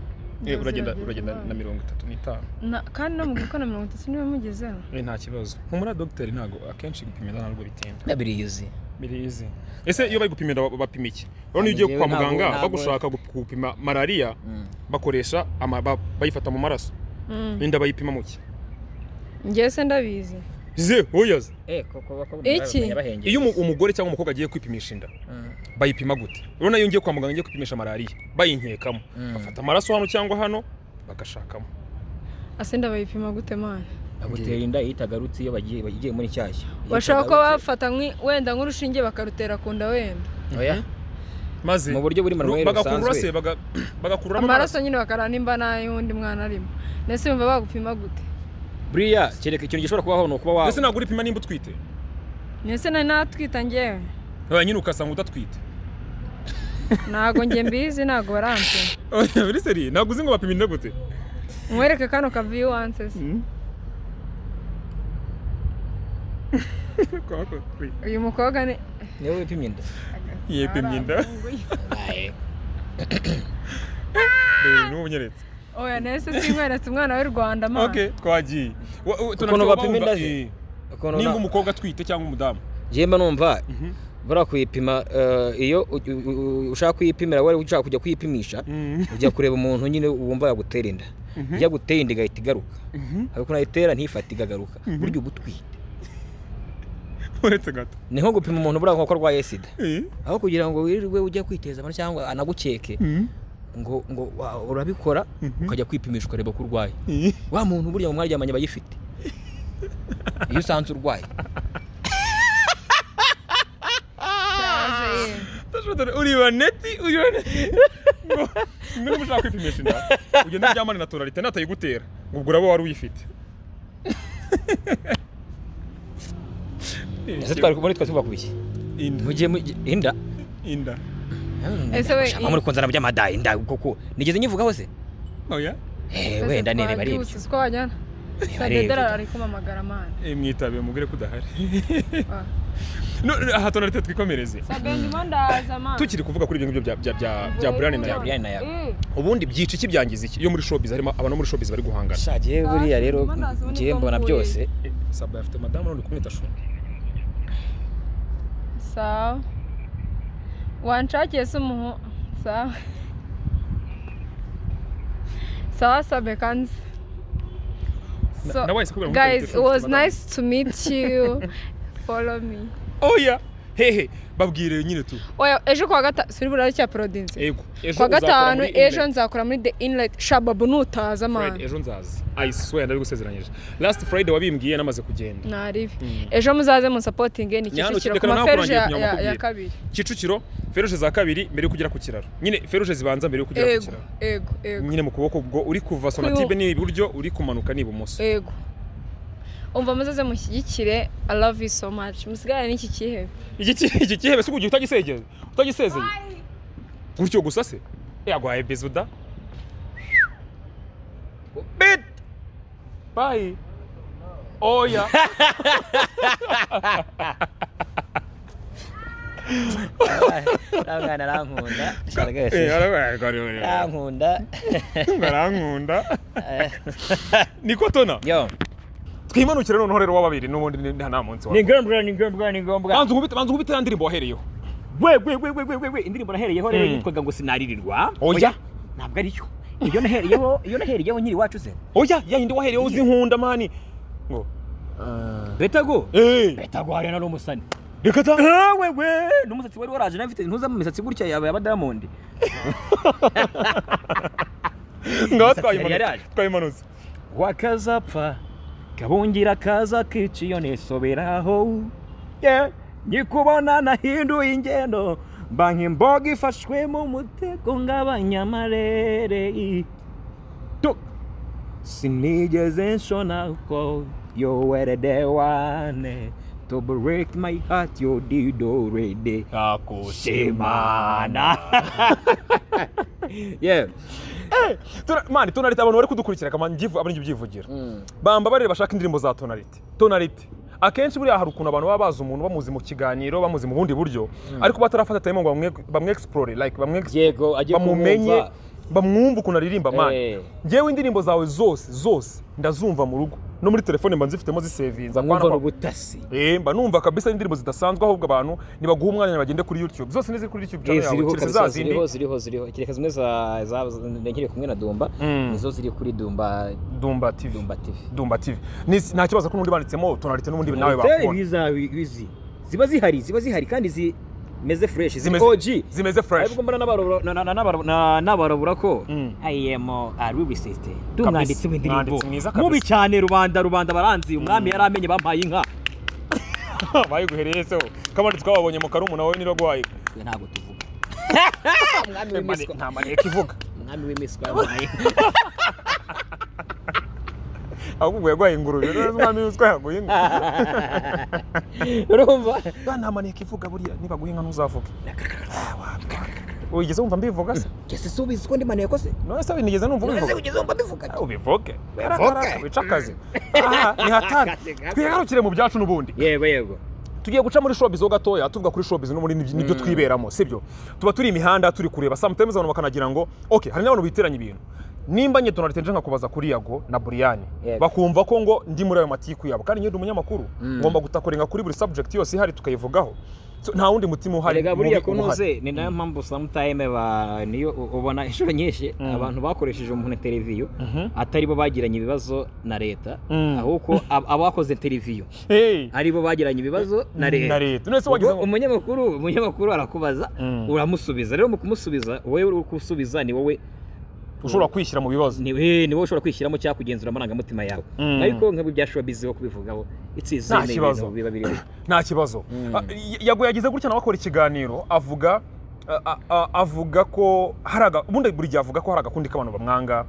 Eh, uragenda Uzageze uragenda mwana. na mirongo itatu n'itanu Na- kandi no mu gukora mirongo itatu niba mugezeho Eh, nta kibazo humura dogiteri ntabwo akenshi gupima inda ntabwo bitinda na birizi birizi ese iyo bari gupima inda ba- bapima iki urabona iyo ugiye Ngewe kwa ntabwo- muganga ntabwo- bagushaka gu- gupima malariya bakoresha ama- ba- bayifata mu maraso inda bayipima mu ki ngewe se ndabizi ze oyaze eh koko bako Iki? yabahengeye. iyo umu- umugore cyangwa umukobwa agiye kwipimisha inda Mm. bayipima gute urabona iyo ngiye kwa muganga ngiye kwipimisha malariya bayinkekamo Mm. bafata amaraso hano cyangwa hano bagashakamo ase ndabayipima gute mwana bagutera inda iyo itagarutse iyo bagiye bagiye muri cyashya Iyo bashobora kuba itagarutse- bafata nk'i- wenda nk'urushinge bakarutera ku nda wenda Oya. maze mu buryo buri mu rwego bagakurura se rusanzwe baga- bagakururamo amaraso nyine bakareba nimba n'ay'undi mwana arimo ndetse bumva bagupima gute buriya kereka ikintu gishobora kubaho ni ukuba wawe ndetse ntabwo uripima nimba utwite ndetse nari natwita ngewe oya nyine ugasanga udatwite ntabwo nge mbizi ntabwo barampima oya biri seri ntabwo uzi ngo bapima inda gute mwereke kano kaviyu wanse se uyu mukobwa ni niwe wipimye inda yepimye inda n'ubunyeretse oya nese sinkweretse umwana w'i rwanda mwana ok twagiye Wa- wa- Ukuntu bapima inda ze? Eh, ukuntu nimba na- umukobwa atwite cyangwa umudamu njye mba numva buriya kuyipima eh, iyo u- u- u- ushaka kuyipimira wari ushaka kujya kuyipimisha ujya kureba umuntu nyine wumva yagutera inda iyo aguteye inda igahita igaruka hari ukuntu ayitera ntifate igagaruka burya uba utwite uretse gato ni nko gupima umuntu buriya nk'uko arwaye sida Eh, aho kugira ngo wirirwe ujye kwiteza abantu cyangwa anagukeke ngo ngo wa- urabikora ukajya kwipimisha ukareba ko urwaye eh. wa muntu burya mu mwaryamanye aba ayifite iyo usanze urwaye Cyaze ye. Ndashobora dore- uriba neti uriba neti Ngo, niba ushaka kwipimisha inda ugenda uryamane na tonalite natayigutera ngo ubwo uraba wari uyifite ese twari muri twe tuva ku biki mugiye inda inda inda Ese we- Shaka muri kunzana by'amadayi inda koko nigeze nyivugaho se oya Eh, Ese wenda nireba ari twabyutse, ibyo siko wajyana Nireba ari sadedera ibyo. ari kumamagara mwana Eh, mwitabe mubwire ko udahari Ah. No, no, aha tonalite twikomereze sabe ndimo ndaza mwana tukiri kuvuga kuri ibyo ngibyo bya- bya- bya bya burane na Bya yawe Brian na yawe. Mm. ubundi byica iki byangiza iki iyo muri showbiz harimo abantu bo muri showbiz bari guhangana sha jyewe buriya rero njyewe mbona byose Eh, saba afite madamu none kumwita shuri sawa wanshakiye se umuhu sawa sawa sabe kanzi so na wahise kubwira ngo guys tonalite it was ifite madamu. nice to meet you follow me oya hehe babwire nyine tu oya ejo kuwa gatanu suri burare cya parodinze ego ejo kuwa gatanu uzakora muri ejo nzakora muri the inlet shababu nutaza Friday, mani ejo nzaza i swear ndabigusezeranyije last friday wabimbwiye namaze kugenda ntaribi ejo muzaze munsapotinge ni Nyahano, kicukiro reka ku nawe maferuje ya- kurangira ya- ya nyamukubwira. kabiri kicukiro feruje za kabiri mbere yo kugera ku kiraro nyine feruje zibanza mbere yo kugera ku ego kiraro ego ego nyine mu kuboko ubwo uri kuva sonatibe ni iburyo uri kumanuka ni ibumoso ego umva muzaze mushyigikire i love you so much musigarane n'iki kihebe iki ki- iki kihebe si kugira utagisegeye utagisezeye gutyo gusa se yagwaye bezuda bit bayi oya nta mwana arankunda Eh, ara- ara- ara- ara- arankunda arankunda niko tona yo twimanukire noneho rero wa babiri n'ubundi ni- nta nta munsi ni wawe ngombwa ni ngombwa ni ngombwa banza unkubite banza unkubite ya ndirimbo wahereyeho we we we we we we we indirimbo nahereyeho rero Mm. yitwaga ngo sinaririrwa Oya. ntabwo aricyo iyo nahereyeho iyo nahereyeho nkiri iwacu se oya ya yindi wahereyeho uzi nkunda mani ngo betago eee betago hariya nari umusani reka ta wewe we n'umusatsi wari waraje nawe mfite ntuzamo imisatsi gutya yaba yaba diamond ngaho Imisatsi yari yaraje. twayimanutse twayimanutse wakazapfa kabungira kaza kici iyo nisoberaho Yeah. nyikubona nahinduye ingendo mba nk'imboga ifashwe mu mutego ng'abanyamarere Tu. sinigeze nshona ko yowerede wane to break my heart you did already shimana yeah Tuna- mani tonalite abantu bari kudukurikira kamani ngivu abari ibyivugira bambabarire bashaka indirimbo za tonalite tonalite akenshi buriya hari ukuntu abantu baba bazi umuntu bamuzi mu kiganiro bamuzi mu bundi buryo ariko batarafata time ngo bamwe- bamwe explore like bamwe yego agiye bamumenye kumwumva. bamwumva ukuntu aririmba mani Eh. ngewe indirimbo zawe zose zose ndazumva mu rugo no muri telefone mba nzifitemo zisevinza bamwumva ni ubutasi Eh, mba numva kabisa ari indirimbo zidasanzwe ahubwo abantu ntibaguha umwanya bagende kuri YouTube zose nizi kuri YouTube channel yawe ziriho keretse kabisa za zindi ziriho ziriho ziriho kereka zimwe za za- za- nkiri kumwe na Dumba Mm. nizo ziri kuri Dumba Dumba TV Dumba TV Dumba TV Ni- nta kibazo ko n'undi banditsemo tonalite n'ubundi nawe bakubona bizi ziba zihari ziba zihari kandi zimeze fresh Zimeze- zimeze fresh ariko mbona n'abarobora- na- na- na- n'abaro- na- n'abarobora ko Mm. I am a rubisiste Kabisa. dumwanditse w'indirimbo Mwanditsi mwiza kabisa. mubi cyane rubanda rubanda baranzi umwami yari amenye bampaye inka bayiguhereye se kamari twababonye mu karumuna wowe nirogwayi Twe ntabwo tuvuga umwami w'impiswi- nta maneko ivuga umwami w'impiswi yampaye inka. ahubwo yagwaye ingurube rero umwami witwa yaguye ingurube urumva Ba, nta maneko ivuga buriya niba guhinga ntuzavuge wigeze wumva mbivuga se kese si ubizi ko ndi maniye ko se none se nigeze numva ubivuga ugeze wumva mbivuga ubivuge Ubivuge. wica akazi aha ni hatari twigarukire mu byacu n'ubundi yego yego tugiye guca muri showbiz ho gatoya tuvuga kuri showbiz no muri nibyo nibyo twiberamo sibyo tuba turi imihanda turi kureba sometimes abantu bakanagira ngo okay hari n'abantu biteranya ibintu nimba nye Donald nje nkakubaza kuri Yago na Brian Yego. bakumva ko ngo ndi muri ayo matiku yabo kandi nyine umunyamakuru ngomba gutakorenga kuri buri subject yose ihari tukayivugaho So, nta wundi mutima uhari erega buriya mubi uhari. kunoze ni nayo mpamvu sometime ba niyo u- ubona inshuro nyinshi abantu bakoresheje umuntu televiyo atari bo bagiranye ibibazo na leta Mm. ahubwo ab- abakoze televiyo hey ari bo bagiranye ibibazo na na leta leta none se wagize Ubwo ngo umunyamakuru umunyamakuru arakubaza Mm. uramusubiza rero mu kumusubiza wowe uri gusubiza ni wowe ushobora kwishyira mu bibazo ni we ni wowe ushobora kwishyiramo cyangwa kugenzura amarangamutima yawe Mm. ariko nk'aho byashoboye ho kubivugaho Nta itsizewe kibazo. ibintu biba biriho nta kibazo Mm. Ah, y- yago yagize gutya nawe akora ikiganiro avuga a- a- a- avuga ko hari aga- ubundi buri gihe avuga ko hari agakundi k'abantu bamwanga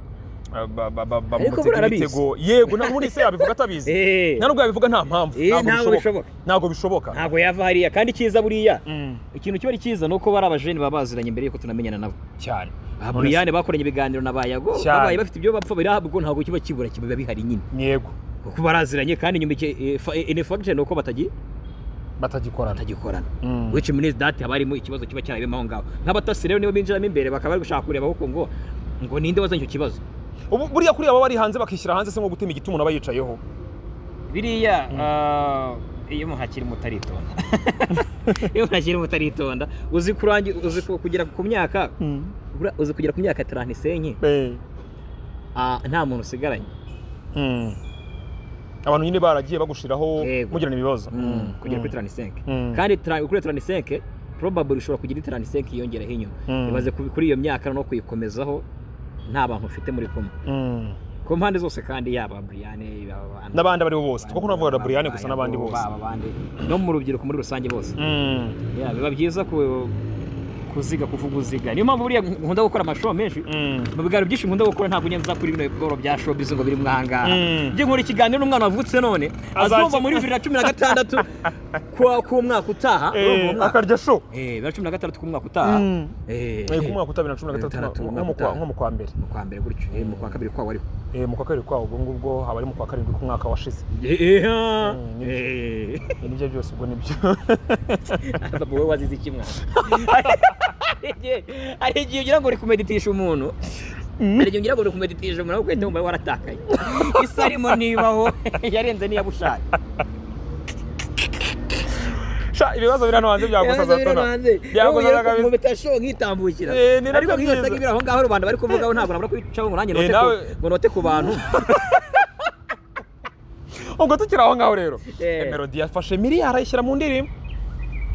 ah, ba- ba- ba- Ariko bamutega buriya arabizi. imitego yego nta- ubundi se yabivuga atabizi Eh. nta nubwo yabivuga nta mpamvu Eh, ntabwo ntabwo bishoboka bishoboka. ntabwo bishoboka ntabwo yava hariya kandi icyiza buriya Mm, ikintu kiba ari cyiza ni uko bari abajeni baba baziranye mbere yuko tunamenyana nabo cyane ba None se- buriyane bakoranye ibiganiro na bayago Cyane. babaye bafite ibyo bapfa birabwo ntabwo kiba kibura kiba bihari nyine yego kuko baraziranye kandi nyuma inefagite ni uko batagi- batagikorana batagikorana Mm. which means that haba harimo ikibazo kiba cyarabemo aho ngaho nk'abatasi rero nibo binjiramo imbere bakaba bari gushaka kureba ahubwo ngo ngo ninde wazanye icyo kibazo Ubu- buriya kuriya baba bari hanze bakishyira hanze se nko gutema igiti umuntu aba yicayeho biriya ah, iyo umuntu akiri muto aritonda iyo umuntu akiri muto aritonda uzi kurangi uzi ku- kugera ku myaka buriya uzi kugera ku myaka tirani isenye Eh, ah, nta muntu usigaranye mm. abantu nyine baragiye bagushiraho Yego. mugirana ibibazo Mm, Mm, kugera mm. kuri tirani isenke Mm. kandi tirani- kuri tirani isenke probably ushobora kugira tirani isenke yiyongeraho inyuma Mm. imaze ku- kuri iyo myaka no kuyikomezaho nta bantu ufite muri kumwe Mm. ku mpande zose kandi yaba Brian yaba Andrew, n'abandi abaribo bose abandi- two kunavuga na Brian gusa Bayago, n'abandi bose baba abandi no mu rubyiruko muri rusange bose Mm, Yeah, biba byiza ku- kuziga kuvuga uziga niyo mpamvu buriya nkunda gukora amashow menshi mm. mu biganiro byinshi nkunda gukora ntabwo njya nza kuri bino bigoro bya showbiz ngo biri mwahangaha Mm. njye nkora ikiganiro n'umwana wavutse none Azaki- azumva muri bibiri na cumi na gatandatu kwa- k'umwaka utaha urumva Eh, umwaka- akarya sho Eh, bibiri na cumi na gatandatu k'umwaka utaha Mm. Eh, Eh, ku mwaka wa bibiri na cumi na gatandatu Gatandatu, nko umwaka mu kwa- utaha. nko mu kwa mbere mu kwa mbere gutyo eh, mu kwa kabiri kwawo ariko Eh, mu kwa kabiri kwawo ubwo ngubwo haba ari mu kwa karindwi k'umwaka washize Eh, eh, ah. Mm, nibyo. Eh. Eh, nibyo byose ubwo nibyo Papa wowe wazize iki mwana hari igihe ugira ngo uri kumeditisha umuntu mbere yongera ngo kumeditije umuntu ahubwo uhita wumva waratakaye isi arimo nibaho yarenze n'iyabushaka Sha, ibibazo biri hano hanze byagusaza tona byagusaza kabisa mubitasho nkitambukira Eh, ni nabyo ariko nk'iyo byiza. saga ibiri aho ngaho rubanda bari kuvugaho ntabwo nabura kubicaho ngo nanjye Eh, note ku- nawe- ngo note ku bantu ubwo tukiri aho ngaho rero Eh. melody yafashe miliyari ayishyira mu ndirimbo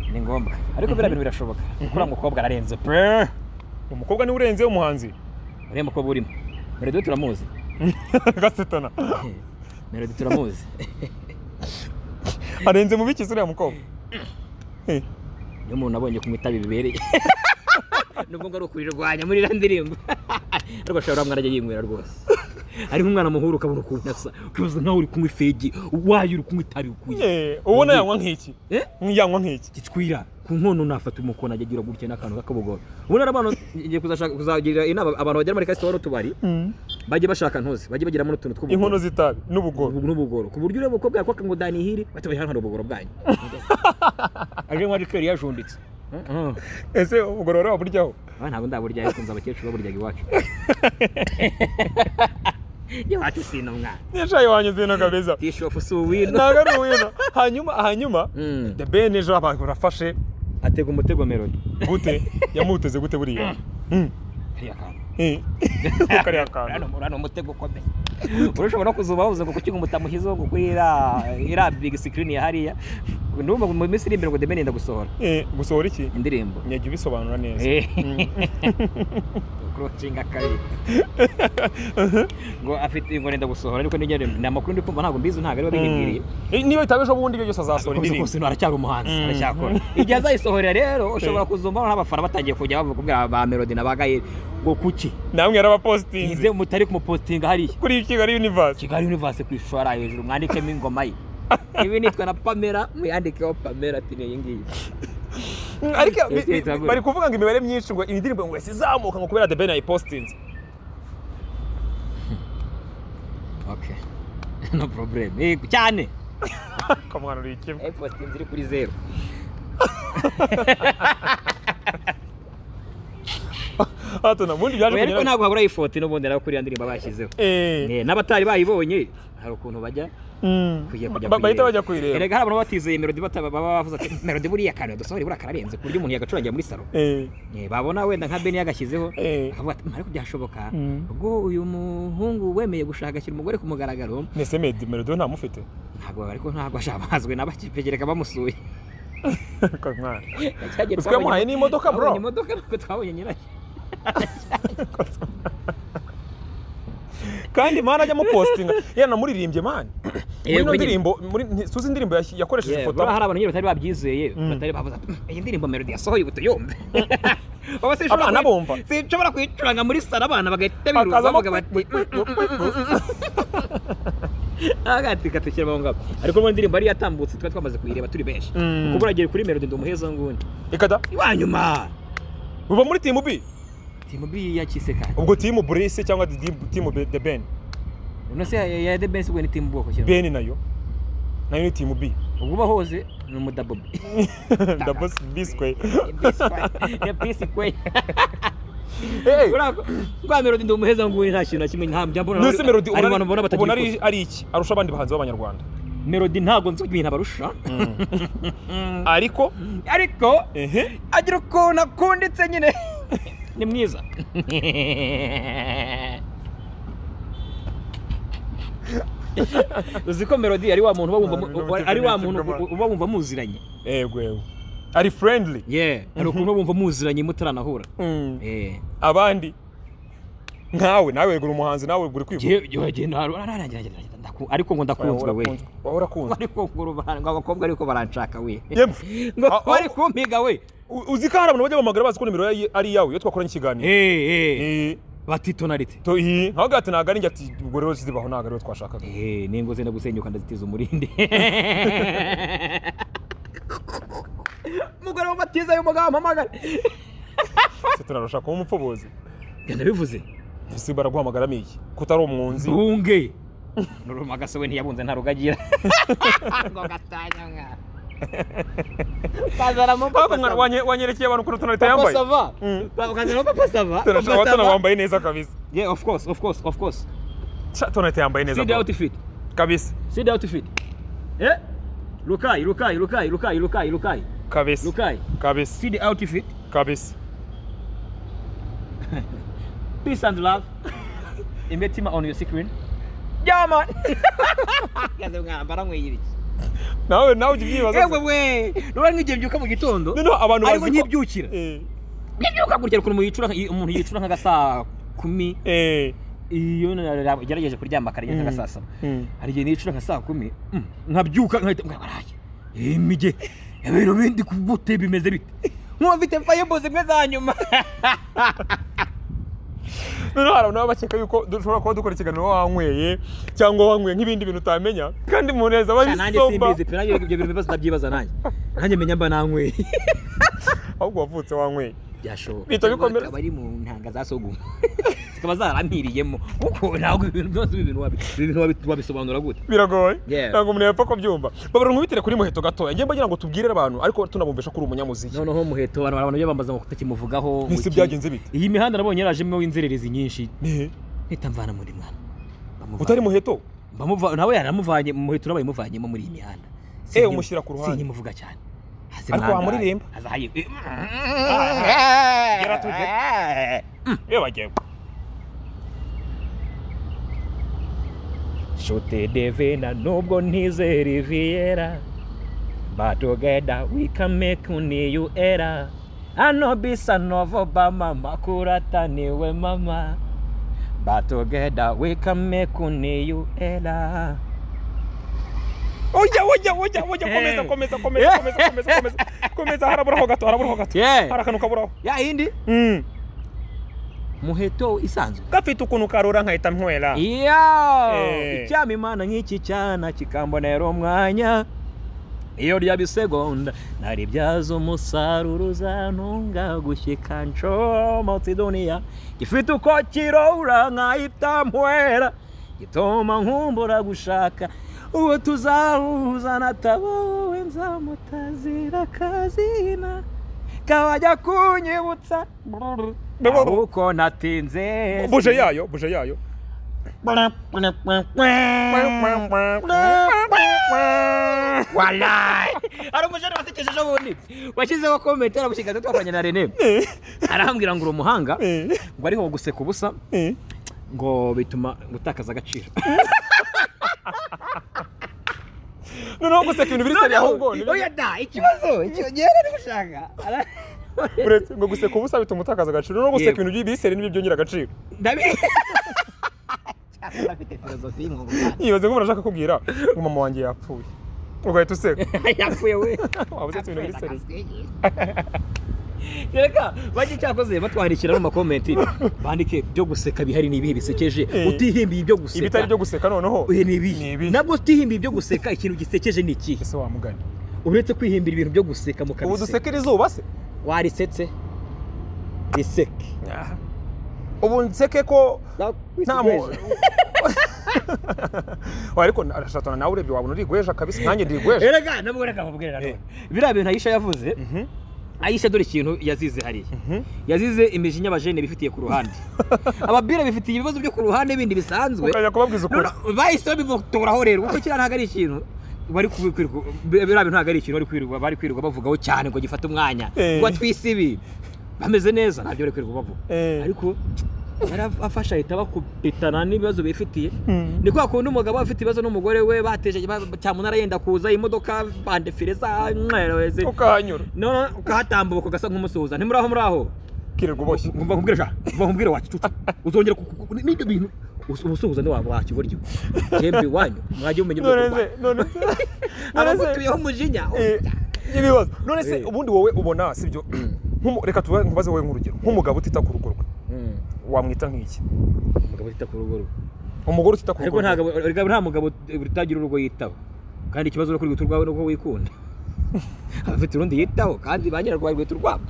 ni ngombwa ariko biriya bintu birashoboka uriya mukobwa ararenze pe umukobwa niwe urenze umuhanzi uriya mukobwa urimo melody turamuzi gasetana melody turamuzi arenze mu biki se uriya mukobwa niyo umuntu abonye kumwitaba bibereye nubwo ngo ari ukurirwanya muri iriya ndirimbo ariko ashobora umwana ajya yinywera rwose ari nk'umwana muhura ukabona ukuntu asa ukibaza nkaho uri kunywa ifegi wayo uri kunywa itabi ukuye Eh, ubona yanywa nk'iki Eh? yanywa nk'iki gitwira ku nkono nafata umukono ajya agira gutya n'akantu k'akabogoro ubundi rero abantu ngiye kuzashaka- kuzagira inama abantu bagera muri resitora n'utubari bajye bashaka ntuzi bajye bagiramo n'utuntu inkono tw'ubugoro z'itabi n'ubugoro n'ubugoro ku buryo ureba umukobwa yakwaka ngo danihiri batubajyana hano ubugoro bwanyu aje nka rikeri yajunditse Mm, mm. ese ubugoro rero waburyaho Ah, ntabwo ndaburya ariko nzi abakecuru baburyaga iwacu iwacu sino mwana nishaye wanyu zino kabeza tishofu si uwino ntabwo ari uwino hanyuma hanyuma Mm. the ben ejo abantu barafashe atega umutego melody gute yamuteze gute buriya kariya kantu Eh. kariya kantu urano umutego ukomeye urashobora no kuzuba bavuze ngo kuki ngo mutamuhizeho ngo kuri iriya iriya big screen ya hariya ndumva ngo mu minsi iri imbere ngo deme yenda gusohora Eh, gusohora iki indirimbo nyajya ubisobanura neza Eh. kurushinga kabiri ngo afite ngo nenda gusohora ariko nigere ni amakuru ndi kumva ntabwo mbizi ntabwo aribo bihimbiriye Eh, niba bitabe ejo bundi ibyo byose azasohora rwose indirimbo kose aracyari umuhanzi aracyakora igihe azayisohorera rero ushobora kuzumva n'abafana batangiye kujya bavuga kubwira ba melody na ba gayeri ngo kuki namwe ntize yarabapositinze mutari kumupositinga hariya kuri kigali universe kigali universe ku ishora hejuru mwandikemo ingoma ye ibi nitwa na pamela mwiyandikeho pamela ati niyi ngiyi Mm, ariko bi- Yagiye bi- itagura. bari kuvuga ngo imibare myinshi ngo indirimbo ngo yahise izamuka ngo kubera the ben yayipositinze okay no problem yego cyane kamwana uri kimwe eposite inzira kuri zeru hato na mundi byaje oya ariko kugera ntabwo habura ifoto n'ubundi nawe kuri iyo ndirimbo bashyizeho eh Eh, n'abatari bayibonye hari ukuntu bajya mm. kujya kujya Ba- kuyireba. bahita bajya kuyireba erega hari abantu baba batizeye melody bata- baba bavuze ati melody buriya kantu yadusohoreye buriya kararenze ku buryo umuntu yagacurangira muri salo eh Eh, babona wenda nka beni yagashyizeho Eh. akavuga ati "Mm, ariko byashoboka Mm. ubwo uyu muhungu wemeye gushakakira umugore ku mugaragaro nese medi melody ntamufite ntabwo ariko ntabwo ashambazwe n'abakipegereka bamusuye kamwana Twagiye Utwo twabonye- yamuhaye ni imodoka, bro. twabonye imodoka ntabwo twabonye nyirayo kandi mani ajya amupositinga yanamuririmbye mani muri ino kuri- ndirimbo muri nti- suzi indirimbo yas- yakoresheje ifoto buriya hari abantu nyine batari babyizeye batari bavuze ati iyi ndirimbo melody yasohoye ubu tuyumve Baba sinshobora Abana kuyi- bumva. sinshobora kuyicuranga muri saro abana bagahita biruka akazamo bavuga bati agati katukira mu ngabo ariko muri indirimbo yari yatambutse twari twamaze kuyireba turi benshi kuko Mm. buragera kuri melody ndi umuhezo ngundi ikada iwanyuma biba muri timu bi timu bi yakise kare ubwo timu burese cyangwa di- timu Be- the ben uno se ya- ya the best ubwo ni timu bwoko cyane ben nayo nayo ni timu bi ubwo uba hoze ni umudabu double biswe ya bisi kwe eh rwa melody ndi umuheza ngundi nta kintu na kimwe nta mbona nuse melody ari abantu mbona ubona batagikoze ari ari iki arusha abandi bahanzi b'abanyarwanda melody ntabwo nzi ibintu abarusha ariko ariko ehe agira ukuntu akunditse nyine ni mwiza uzi ko melody ari wa muntu uba wumva- ari wa muntu uba wumva muziranye yego yego ari friendly ye hari ukuntu uba wumva muziranye mutaranahura Mm. Eh. abandi nkawe nawe wegura umuhanzi nawe wegura kwivuga Jye- jye- jye ntaru- ararangira, ararangira, ndaku- ariko ngo ndakunzwe we waba urakunzwe ariko ngo ruba- ngo abakobwa ariko baranshaka we Yemwe. ngo Ah, ah. bari kumpiga we U- uzi ko hari abantu bajya bamagara bazi ko nimero yayi- ari iyawe iyo twakoranye ikiganiro Eh, eh. Eh, bati tonalite to- eh, ntabwo ati ntabwo ari njye ati ubwo rero zibaho ntabwo ariwe twashakaga Eh, ningo zenda gusenyuka ndazitiza umurindi umugore w'amatiza y'umugabo wampamagara se tunarusha kuba umupfubuzi yanabivuze ese baraguhamagaramo iki ko utari umwunzi bunge nurumagase we ntiyabunze ntarugagira ngo gatanya mwana ukazana mu ntabwo mwana wanye- wanyerekeye abantu ukuntu tunarita yambaye papasava Mm. ukazana mu papasava Tunashaka- papasava wambaye neza kabisa yeah of course of course of course Sha, tonalite yambaye see neza the bro. outfit kabisa see the outfit yeah lukai lukai lukai lukai lukai lukai kabisa lukai kabisa see the outfit kabisa peace and love imetima on your screen yeah man kaze mwana mbara mwiyiriki nawe nawe ujya ubyibaza yewe we rura nk'ibyembyuka mu gitondo noneho abantu ariko bazi ko nkibyukira Eh, nkibyuka gutya ukuntu umuntu yicura nka- umuntu yicura nk'agasaa kumi eh, iyo ugerageje kuryama akarenga nka saa saba Mm. hari igihe nicura nka saa kumi mm, nkabyuka nkahita mbwa baraye imige ibintu bindi ku bute bimeze bite nkuba mfite fayebo zimwe za nyuma noneho hari abantu baba bakeka yuko dushobora kuba dukora ikiganiro wanyweye cyangwa wanyweye nk'ibindi bintu utamenya kandi umuntu yahise aba nanjye yisomba simbizi pe nanjye ibyo bintu bibazo ndabyibaza nanjye nanjye menya mba nanyweye ahubwo wavutse wanyweye byashoboka Bihita bikomera. akaba ari mu ntanga za soguma zikaba zaramperiyemo kuko ntabwo ibintu byose ibi bintu wabi- ibi bintu wabi- wabisobanura gute biragoye Yeah. ntabwo umuntu yapfa kubyumva babura nkubitire kuri muheto gatoya ngiye mbagira ngo tubwire abantu ariko tunabumvisha ko uri umunyamuziki noneho muheto abantu abantu bambaza ngo tutakimuvugaho Ese iki. byagenze bite? iyi mihanda nabonye yarajemo w'inzererezi nyinshi Eh, mpita mvana muri mwana Bamuvana. utari muheto Bamuva- nawe yaramuvanye muheto nawe yamuvanyemo muri iyi mihanda Eh, Sinkimu- umushyira ku ruhande. sinkimuvuga cyane Hasi Ariko mwangaye. wamuririmba? Haza hayi- Eh, gera tujye iyo bagiye Shote Devina, nubwo ntizera Riviera. But together we can make a new era. Ano bisa novo bama makurata niwe mama. But together we can make a new era. ujya ujya ujya ujya komeza Eh. komeza komeza komeza komeza komeza komeza haraburaho gato haraburaho gato Yeah. hari akantu kaburaho Ya indi Mm. muheto isanzwe. gafite ukuntu karura nkahita nywera Yo! Eh. Icyama imana nk'iki cyana kikambonera umwanya. Iyo ryaba isegonda nari byazo umusaruro uzantunga gushyika ncomotse duniya. Gifite uko kirora nkahita mpwera. Gitoma nkumbura gushaka uwo tuzahuza nataba wowe nzamutazira akazina kawajya kunyibutsa ahubwo natinze buje yayo buje yayo Walai! hari umusore wasekejeje ubundi washyizeho komenti aramushyika twakoranye na rene arambwira ngo uri umuhanga ngo ariho guseka ubusa Eh. ngo bituma gutakaza agaciro noneho guseka ibintu biri seriya ahubwo ni biri- oya da ikibazo ikibazo ari gushaka uretse ngo guseka ubusa bituma utakaza agaciro noneho guseka Yego. ibintu by'ibi seri nibyo byongera agaciro ndabizi afite filozofi y'umwuga yibaze ko umuntu ashaka kubwira ngo mama wanjye yapfuye ugahita useka yapfuye we waba usetse ibintu biri seriya reka bajye cyakoze batwandikira mu makomenti bandike byo guseka bihari ni ibihe bisekeje Eh. utihimbiye ibyo guseka ibitari byo guseka noneho Oya, ni Ni ibihe ibihe. nabwo utihimbiye ibyo guseka ikintu gisekeje ni ikihe ese wamugani uretse kwihimbira ibintu byo guseka mu ubu kabise dusekera izuba se warisetse riseke ubu nseke ko nta mu Wisigweje. Oya, ariko arashatana nawe urebye wabona urigweja kabisa nanjye ndirigweja erega nabwo reka nkubwire nanone biriya bintu ayisha yavuze ayisha dore ikintu yazize hariya yazize imijinya abajene bifitiye ku ruhande ababire bifitiye ibibazo byo ku ruhande bindi bisanzwe ukajya kubabwiza ukuri Noneho bahise babibotoraho rero kuko kiriya ntabwo ari ikintu bari kubikwirirwa biriya bintu ntabwo ari ikintu bari kwirirwa bari kwirirwa bavugaho cyane ngo gifate umwanya Eh. ngo twise ibi bameze neza ntabyo bari kwirirwa bavuga Eh. ariko yarafasha ahita bakubitana n'ibibazo bifitiye ni kwa kundi umugabo aba afite ibibazo n'umugore we bateje ba- cyamunara yenda kuza imodoka bandefire za mwereze ukahanyura none ukahatambuka ugasa nk'umusuhuza ntimuraho muraho kirirwa uboshye umva nkubwire sha umva nkubwire wakicuca uzongera ku- ku- ku- n'ibyo bintu usu- umusuhuza ntiwaba wakiburyo yembe iwanyu mwajya mumenya ubwoko none bwawe se none se none se abagutuyeho umujinya Eh, ibibazo none se Eh. ubundi wowe ubona sibyo Nk'umu- reka tuba- nkubaze wowe nk'urugero nk'umugabo utita ku rugo rwe Mm, wamwita nk'iki umugabo utita ku rugo rwe umugore utita ku ariko rugo nta rwe gabo- erega nta mugabo utagira urugo yitaho kandi ikibazo ni uko urwibutso rwawe ni uko wikunda aba afite urundi yitaho kandi ba nyirarwo barwibutso rwabo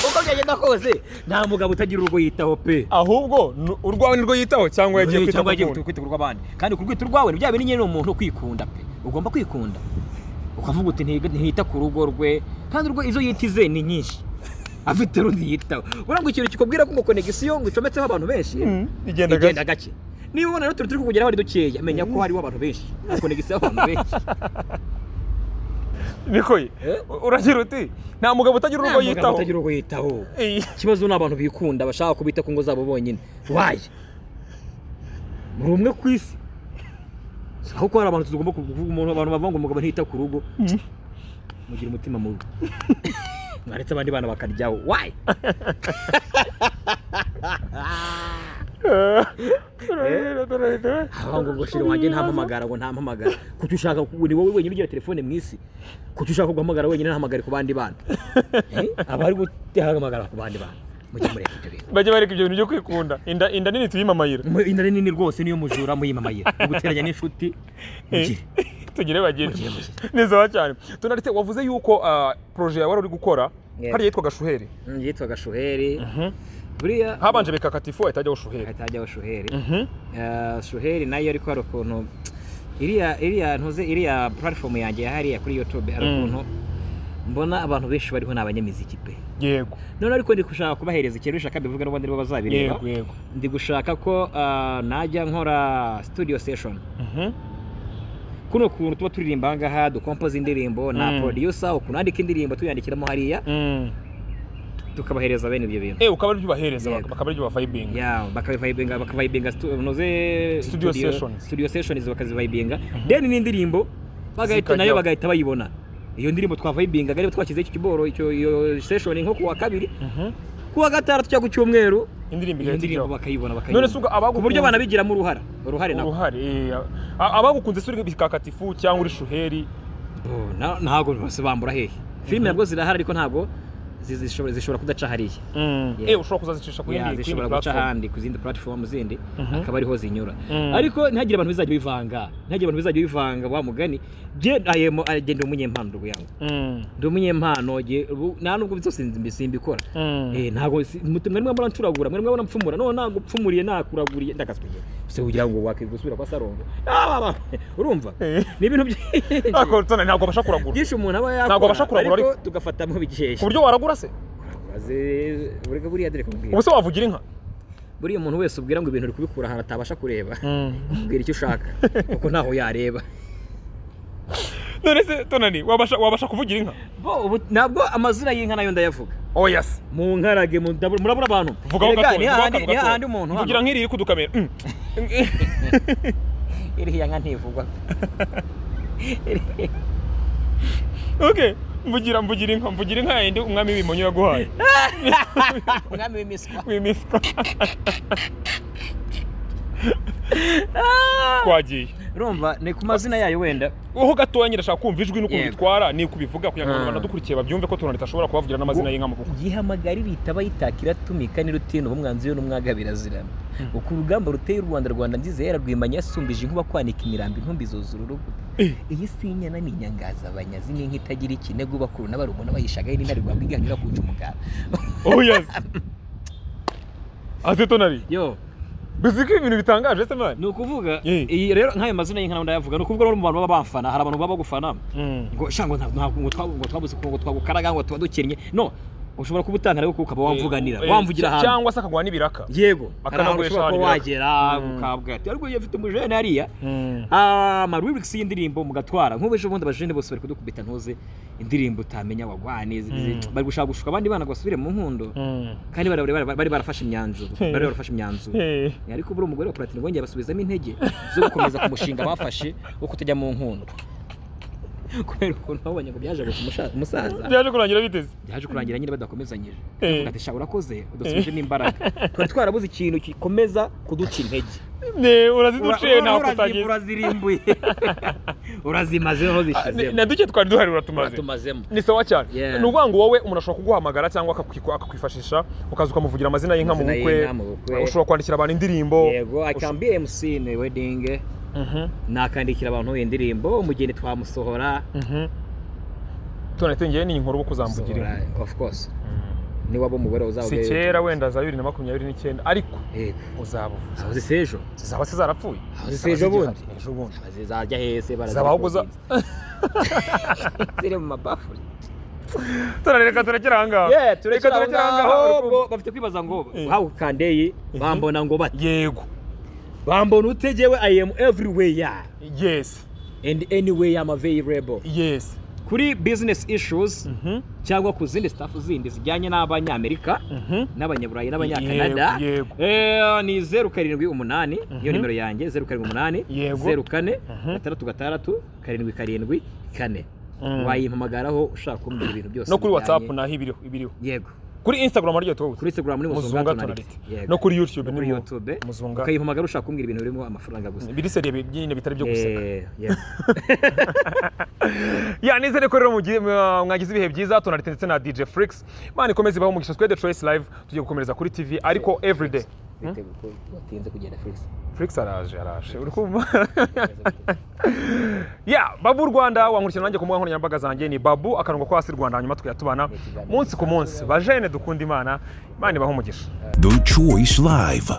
uko byagenda kose nta mugabo utagira urugo yitaho pe ahubwo ni- urwawe nirwo yitaho cyangwa yagiye kwita cyangwa ku yagiye rugo kwita ku rw'abandi kandi ku rwito rwawe ni bya bintu nyine ni umuntu kwikunda pe ugomba kwikunda ukavuga uti "Ntiga- ntita ku rugo rwe kandi urwo izo yita ize ni nyinshi afite rundi yitaho urabona ngo ikintu kikubwira ko ngo konegisiyo ngo icometseho abantu benshi Igenda gake. igenda gake niba ubona rero turi turi kukugeraho ari dukeya menya ko hariho abantu benshi konegisiyo abantu benshi bikoye Eh? uragira uti nta mugabo utagira urugo yitaho utagira uwo yitaho Iyi. ikibazo ni abantu bikunda bashaka kubita ku ngo zabo bonyine waye muri umwe ku isi Si aho ko hari abantu tugomba kuvuga umuntu abantu bavuga ngo umugabo ntiyita ku rugo mugira umutima mubi mwaretse abandi bana bakaryaho waye aho ngo ngo shira wanjye ntampamagara ngo ntampamagara kuki ushaka ku- ni wowe wenyine ugira telefone mu isi kuki ushaka guhamagara wenyine ntahamagare ku bandi bana Eh? aba ari guhamagara ku bandi bana mujye mureka ibyo bintu bajya bareka ibyo bintu byo kwikunda inda inda nini tuyimamayira Mu- inda ni nini rwose niyo mujura muyimamayira muguteranya n'inshuti mugire tugire bagire Mugire, mugire. neza cyane tunaretse wavuze yuko ah, proje yawe wari uri gukora Yeah. hariya yitwaga shuheri Mm, yitwaga shuheri buriya habanje bikakatifu hatajyaho shuheri hatajyaho shuheri Mhm. Eh, shuheri nayo ariko hari ukuntu iriya iriya ntuze iriya puratifomu yanjye ya hariya kuri yutube hari ukuntu mbona abantu benshi bariho ni abanyamiziki pe yego none ariko ndi gushaka kubahereza ikintu bishaka bivuga n'ubundi aribo bazabireba yego yego ndi gushaka ko ah, najya nkora studio session Mhm. kuno kuntu tuba turirimba aha ngaha dukompoza indirimbo na Mm. producer ukuntu wandika indirimbo tuyandikiramo hariya Mm. tukabahereza bene ibyo bintu eh ukaba aribyo ubahereza Yego. bakaba aribyo bavayibinga ya bakavayibinga bakavayibinga stu- unoze Studio sessions. studio sessions bakazivayibinga then n'indirimbo bagahita Zikajyaho. nayo bagahita bayibona iyo ndirimbo twavayibinga rero twashyizeho icyo kiboro icyo iyo session nko kuwa kabiri Mhm. kuwa gatandatu cyangwa ku cyumweru indirimbo iyo igahita ndirimbo ijyaho bakayibona none se ubwo bakayibona ku buryo abagukunze banabigiramo uruhara uruhare nabo uruhare eh, a- abagukunze se uri bikakatifu cyangwa uri shuheri Oh, na- ntabwo bose bambura hehe filime nabwo zirahari ariko ntabwo zi- zishobora zishobora kudaca hariya Yeah. eh ushobora kuzazicisha ku Ya, yindi ku yindi zishobora guca platform ahandi ku zindi platform zindi Mhm. akaba ariho zinyura Mm. ariko ntihagire abantu bizajya bivanga ntihagire abantu bizajya bivanga wa mugani je aye mo- aye, je ndi umunyempano ndugu yangu Mm. ndi umunyempano je ubu- nta nubwo byose simbi- simbikora Mm. Eh, ntabwo si- muti- mwari mwamura ncuragura mwari mwamura mpfumura none nagupfumuriye nakuraguriye ndakaswige se ugira ngo wakigusubira kwa sarongo Ah, ah, ah, urumva Eh. ni ibintu byinshi Ariko tone ntabwo abasha kuragura byinshi umuntu aba yakora Ntabwo abasha kuragura, ariko tugafata mu bikesha ku buryo waragura se Aze- ureka buriya dore kumbwira ubuse wavugira inka buriya umuntu wese ubwira ngo ibintu uri kubikura ahantu atabasha kureba ubwira icyo ushaka kuko ntaho yareba none se tonani wabasha wabasha kuvugira inka bo ubu- ntabwo amazina y'inka nayo ndayavuga oya se mu nkarage mu- ndabu- murabura abantu vugaho Erega, gato ni hahandi- ni hahandi umuntu hano. vugira nk'iri iri kudukamera Mm. iriya nka ntivugwa okay mvugira mvugira inka mvugira inka yindi umwami w'imonyo yaguhaye umwami w'imiswa w'imiswa twagiye urumva ni ku mazina yayo wenda uho gatoya nyine ashaka kumva ijwi n'ukuntu Yego. bitwara ni kubivuga kugira ngo Mm. abantu badukurikiye babyumve ko tonani idashobora kubavugira n'amazina y'inka mu bukwe yihamagara ibita bayitakira tumika n'irutino umwanzi we n'umwaga birazirana uko urugamba ruteye u rwanda rwanda nziza yararwimanye yasumbije inkuba kwanika imirambi intumbi zuzura urugo iyi si inyana ni inyangaza abanyazi n'inka itagira ikinigo bakuru n'abarumuna bayishagaye n'inarwanda igahanyura ku mugara oya se aze tonari yo bizi ko ibintu bitangaje se mani ni ukuvuga Eh. iyi rero nk'ayo mazina y'inka nawe ndayavuga ni ukuvuga rero mu bantu baba bamfana hari abantu baba bagufana ngo sha ngo nta- ntabwo ngo twabu- ngo twabuze ngo twagukaraga ngo tuba dukinnye no ushobora kuba utanga ariko ukaba wamvuganira Eh, wamvugira cy- ahantu cyangwa se akaguha n'ibiraka yego hari ahantu Bakanagurisha ushobora kuba ibiraka. wagera ukabwa ati ariko iyo afite umujene hariya amarwirikisi y'indirimbo mugatwara nk'ubu ejo bundi abajene bose bari kudukubita ntuze indirimbo utamenya wagwane zi- zi- bari gushaka gushuka abandi bana ngo basubire mu nkundo kandi bari- bari bari- bari barafashe imyanzuro bari barafashe imyanzuro Eh. ariko buri umugore wa platini bongeye basubizamo intege zo gukomeza ku mushinga bafashe wo kutajya mu nkundo kubera ukuntu babonye ngo byaje gusa umusaza byaje kurangira biteze byaje kurangira nyine badakomezanyije Eh. tuvuga ati sha urakoze udasubijemo imbaraga twari twarabuze ikintu gikomeza kuduca intege Ne, uraziduciye ntaho Ura- ura- kutageze urazirimbuye urazimazeho zishizemo na duke twari duhari uratumaze uratumazemo ni sawa cyane Yeah. ni ukuvuga ngo wowe umuntu ashobora kuguhamagara cyangwa akakwiku- akakwifashisha ukaza ukamuvugira amazina y'inka mu Amazina bukwe y'inka mu bukwe. ushobora kwandikira abantu indirimbo yego i can be mc in a wedding nakandikira abantu indirimbo umugeni twamusohora tunatengeye ni inkuru uko uzambugira Sohora, inka of course ni waba umugore uzaba si kera wenda za bibiri na makumyabiri n'icyenda ariko yego uzabuvuza aho zise ejo zaba se zarapfuye Aho zise Zaba ejo zigihari. bundi. ejo bundi zizajya hese Zaba ahubwo za- ziri mu mabafuri turareka turekera ahangaha Yeah, turekera aho ngaho ahangaha ngo bafite kwibaza ngo Eh. wawe ukandeye bambona ngo bate yego bambona utegewe i am everywhere yes and anywhere I'm available yes kuri business issues cyangwa ku zindi staff zindi zijyanye n'abanyamerika n'abanyaburayi n'abanyakanada Yego, Eh, ni zeru karindwi umunani iyo nimero yanjye zeru karindwi umunani Yego. zeru kane gatandatu gatandatu karindwi karindwi kane Mm. wayimpamagaraho ushaka kumbwira ibintu byose no kuri bijyanye- whatsapp naho ibiriho ibiriho yego kuri instagram aryo tuwuzi kuri instagram ni muzunga muzunga tonalite tonalite Yego. no kuri youtube No ni kuri mu- youtube muzunga ukayimpamagara ushaka kumbwira ibintu birimo amafaranga gusa biri seriye bi- nyine bitari byo guseka Eh, yego. ya nizere ko rero mugiye- mwa- mwagize ibihe byiza tonalite ndetse na dj flix mana ikomeze ibaho umugisha twede choice live tugiye gukomereza kuri tv ariko everyday Bitewe ko watinze kugenda Felix. flix araje araje uri kumva ya babu rwanda wankurikira nanjye ku mbuga nkoranyambaga zanjye ni babu akarongo ko hasi rwanda hanyuma tukayatubana munsi ku munsi bajene dukunda imana imana ibaho umugisha The Choice Live.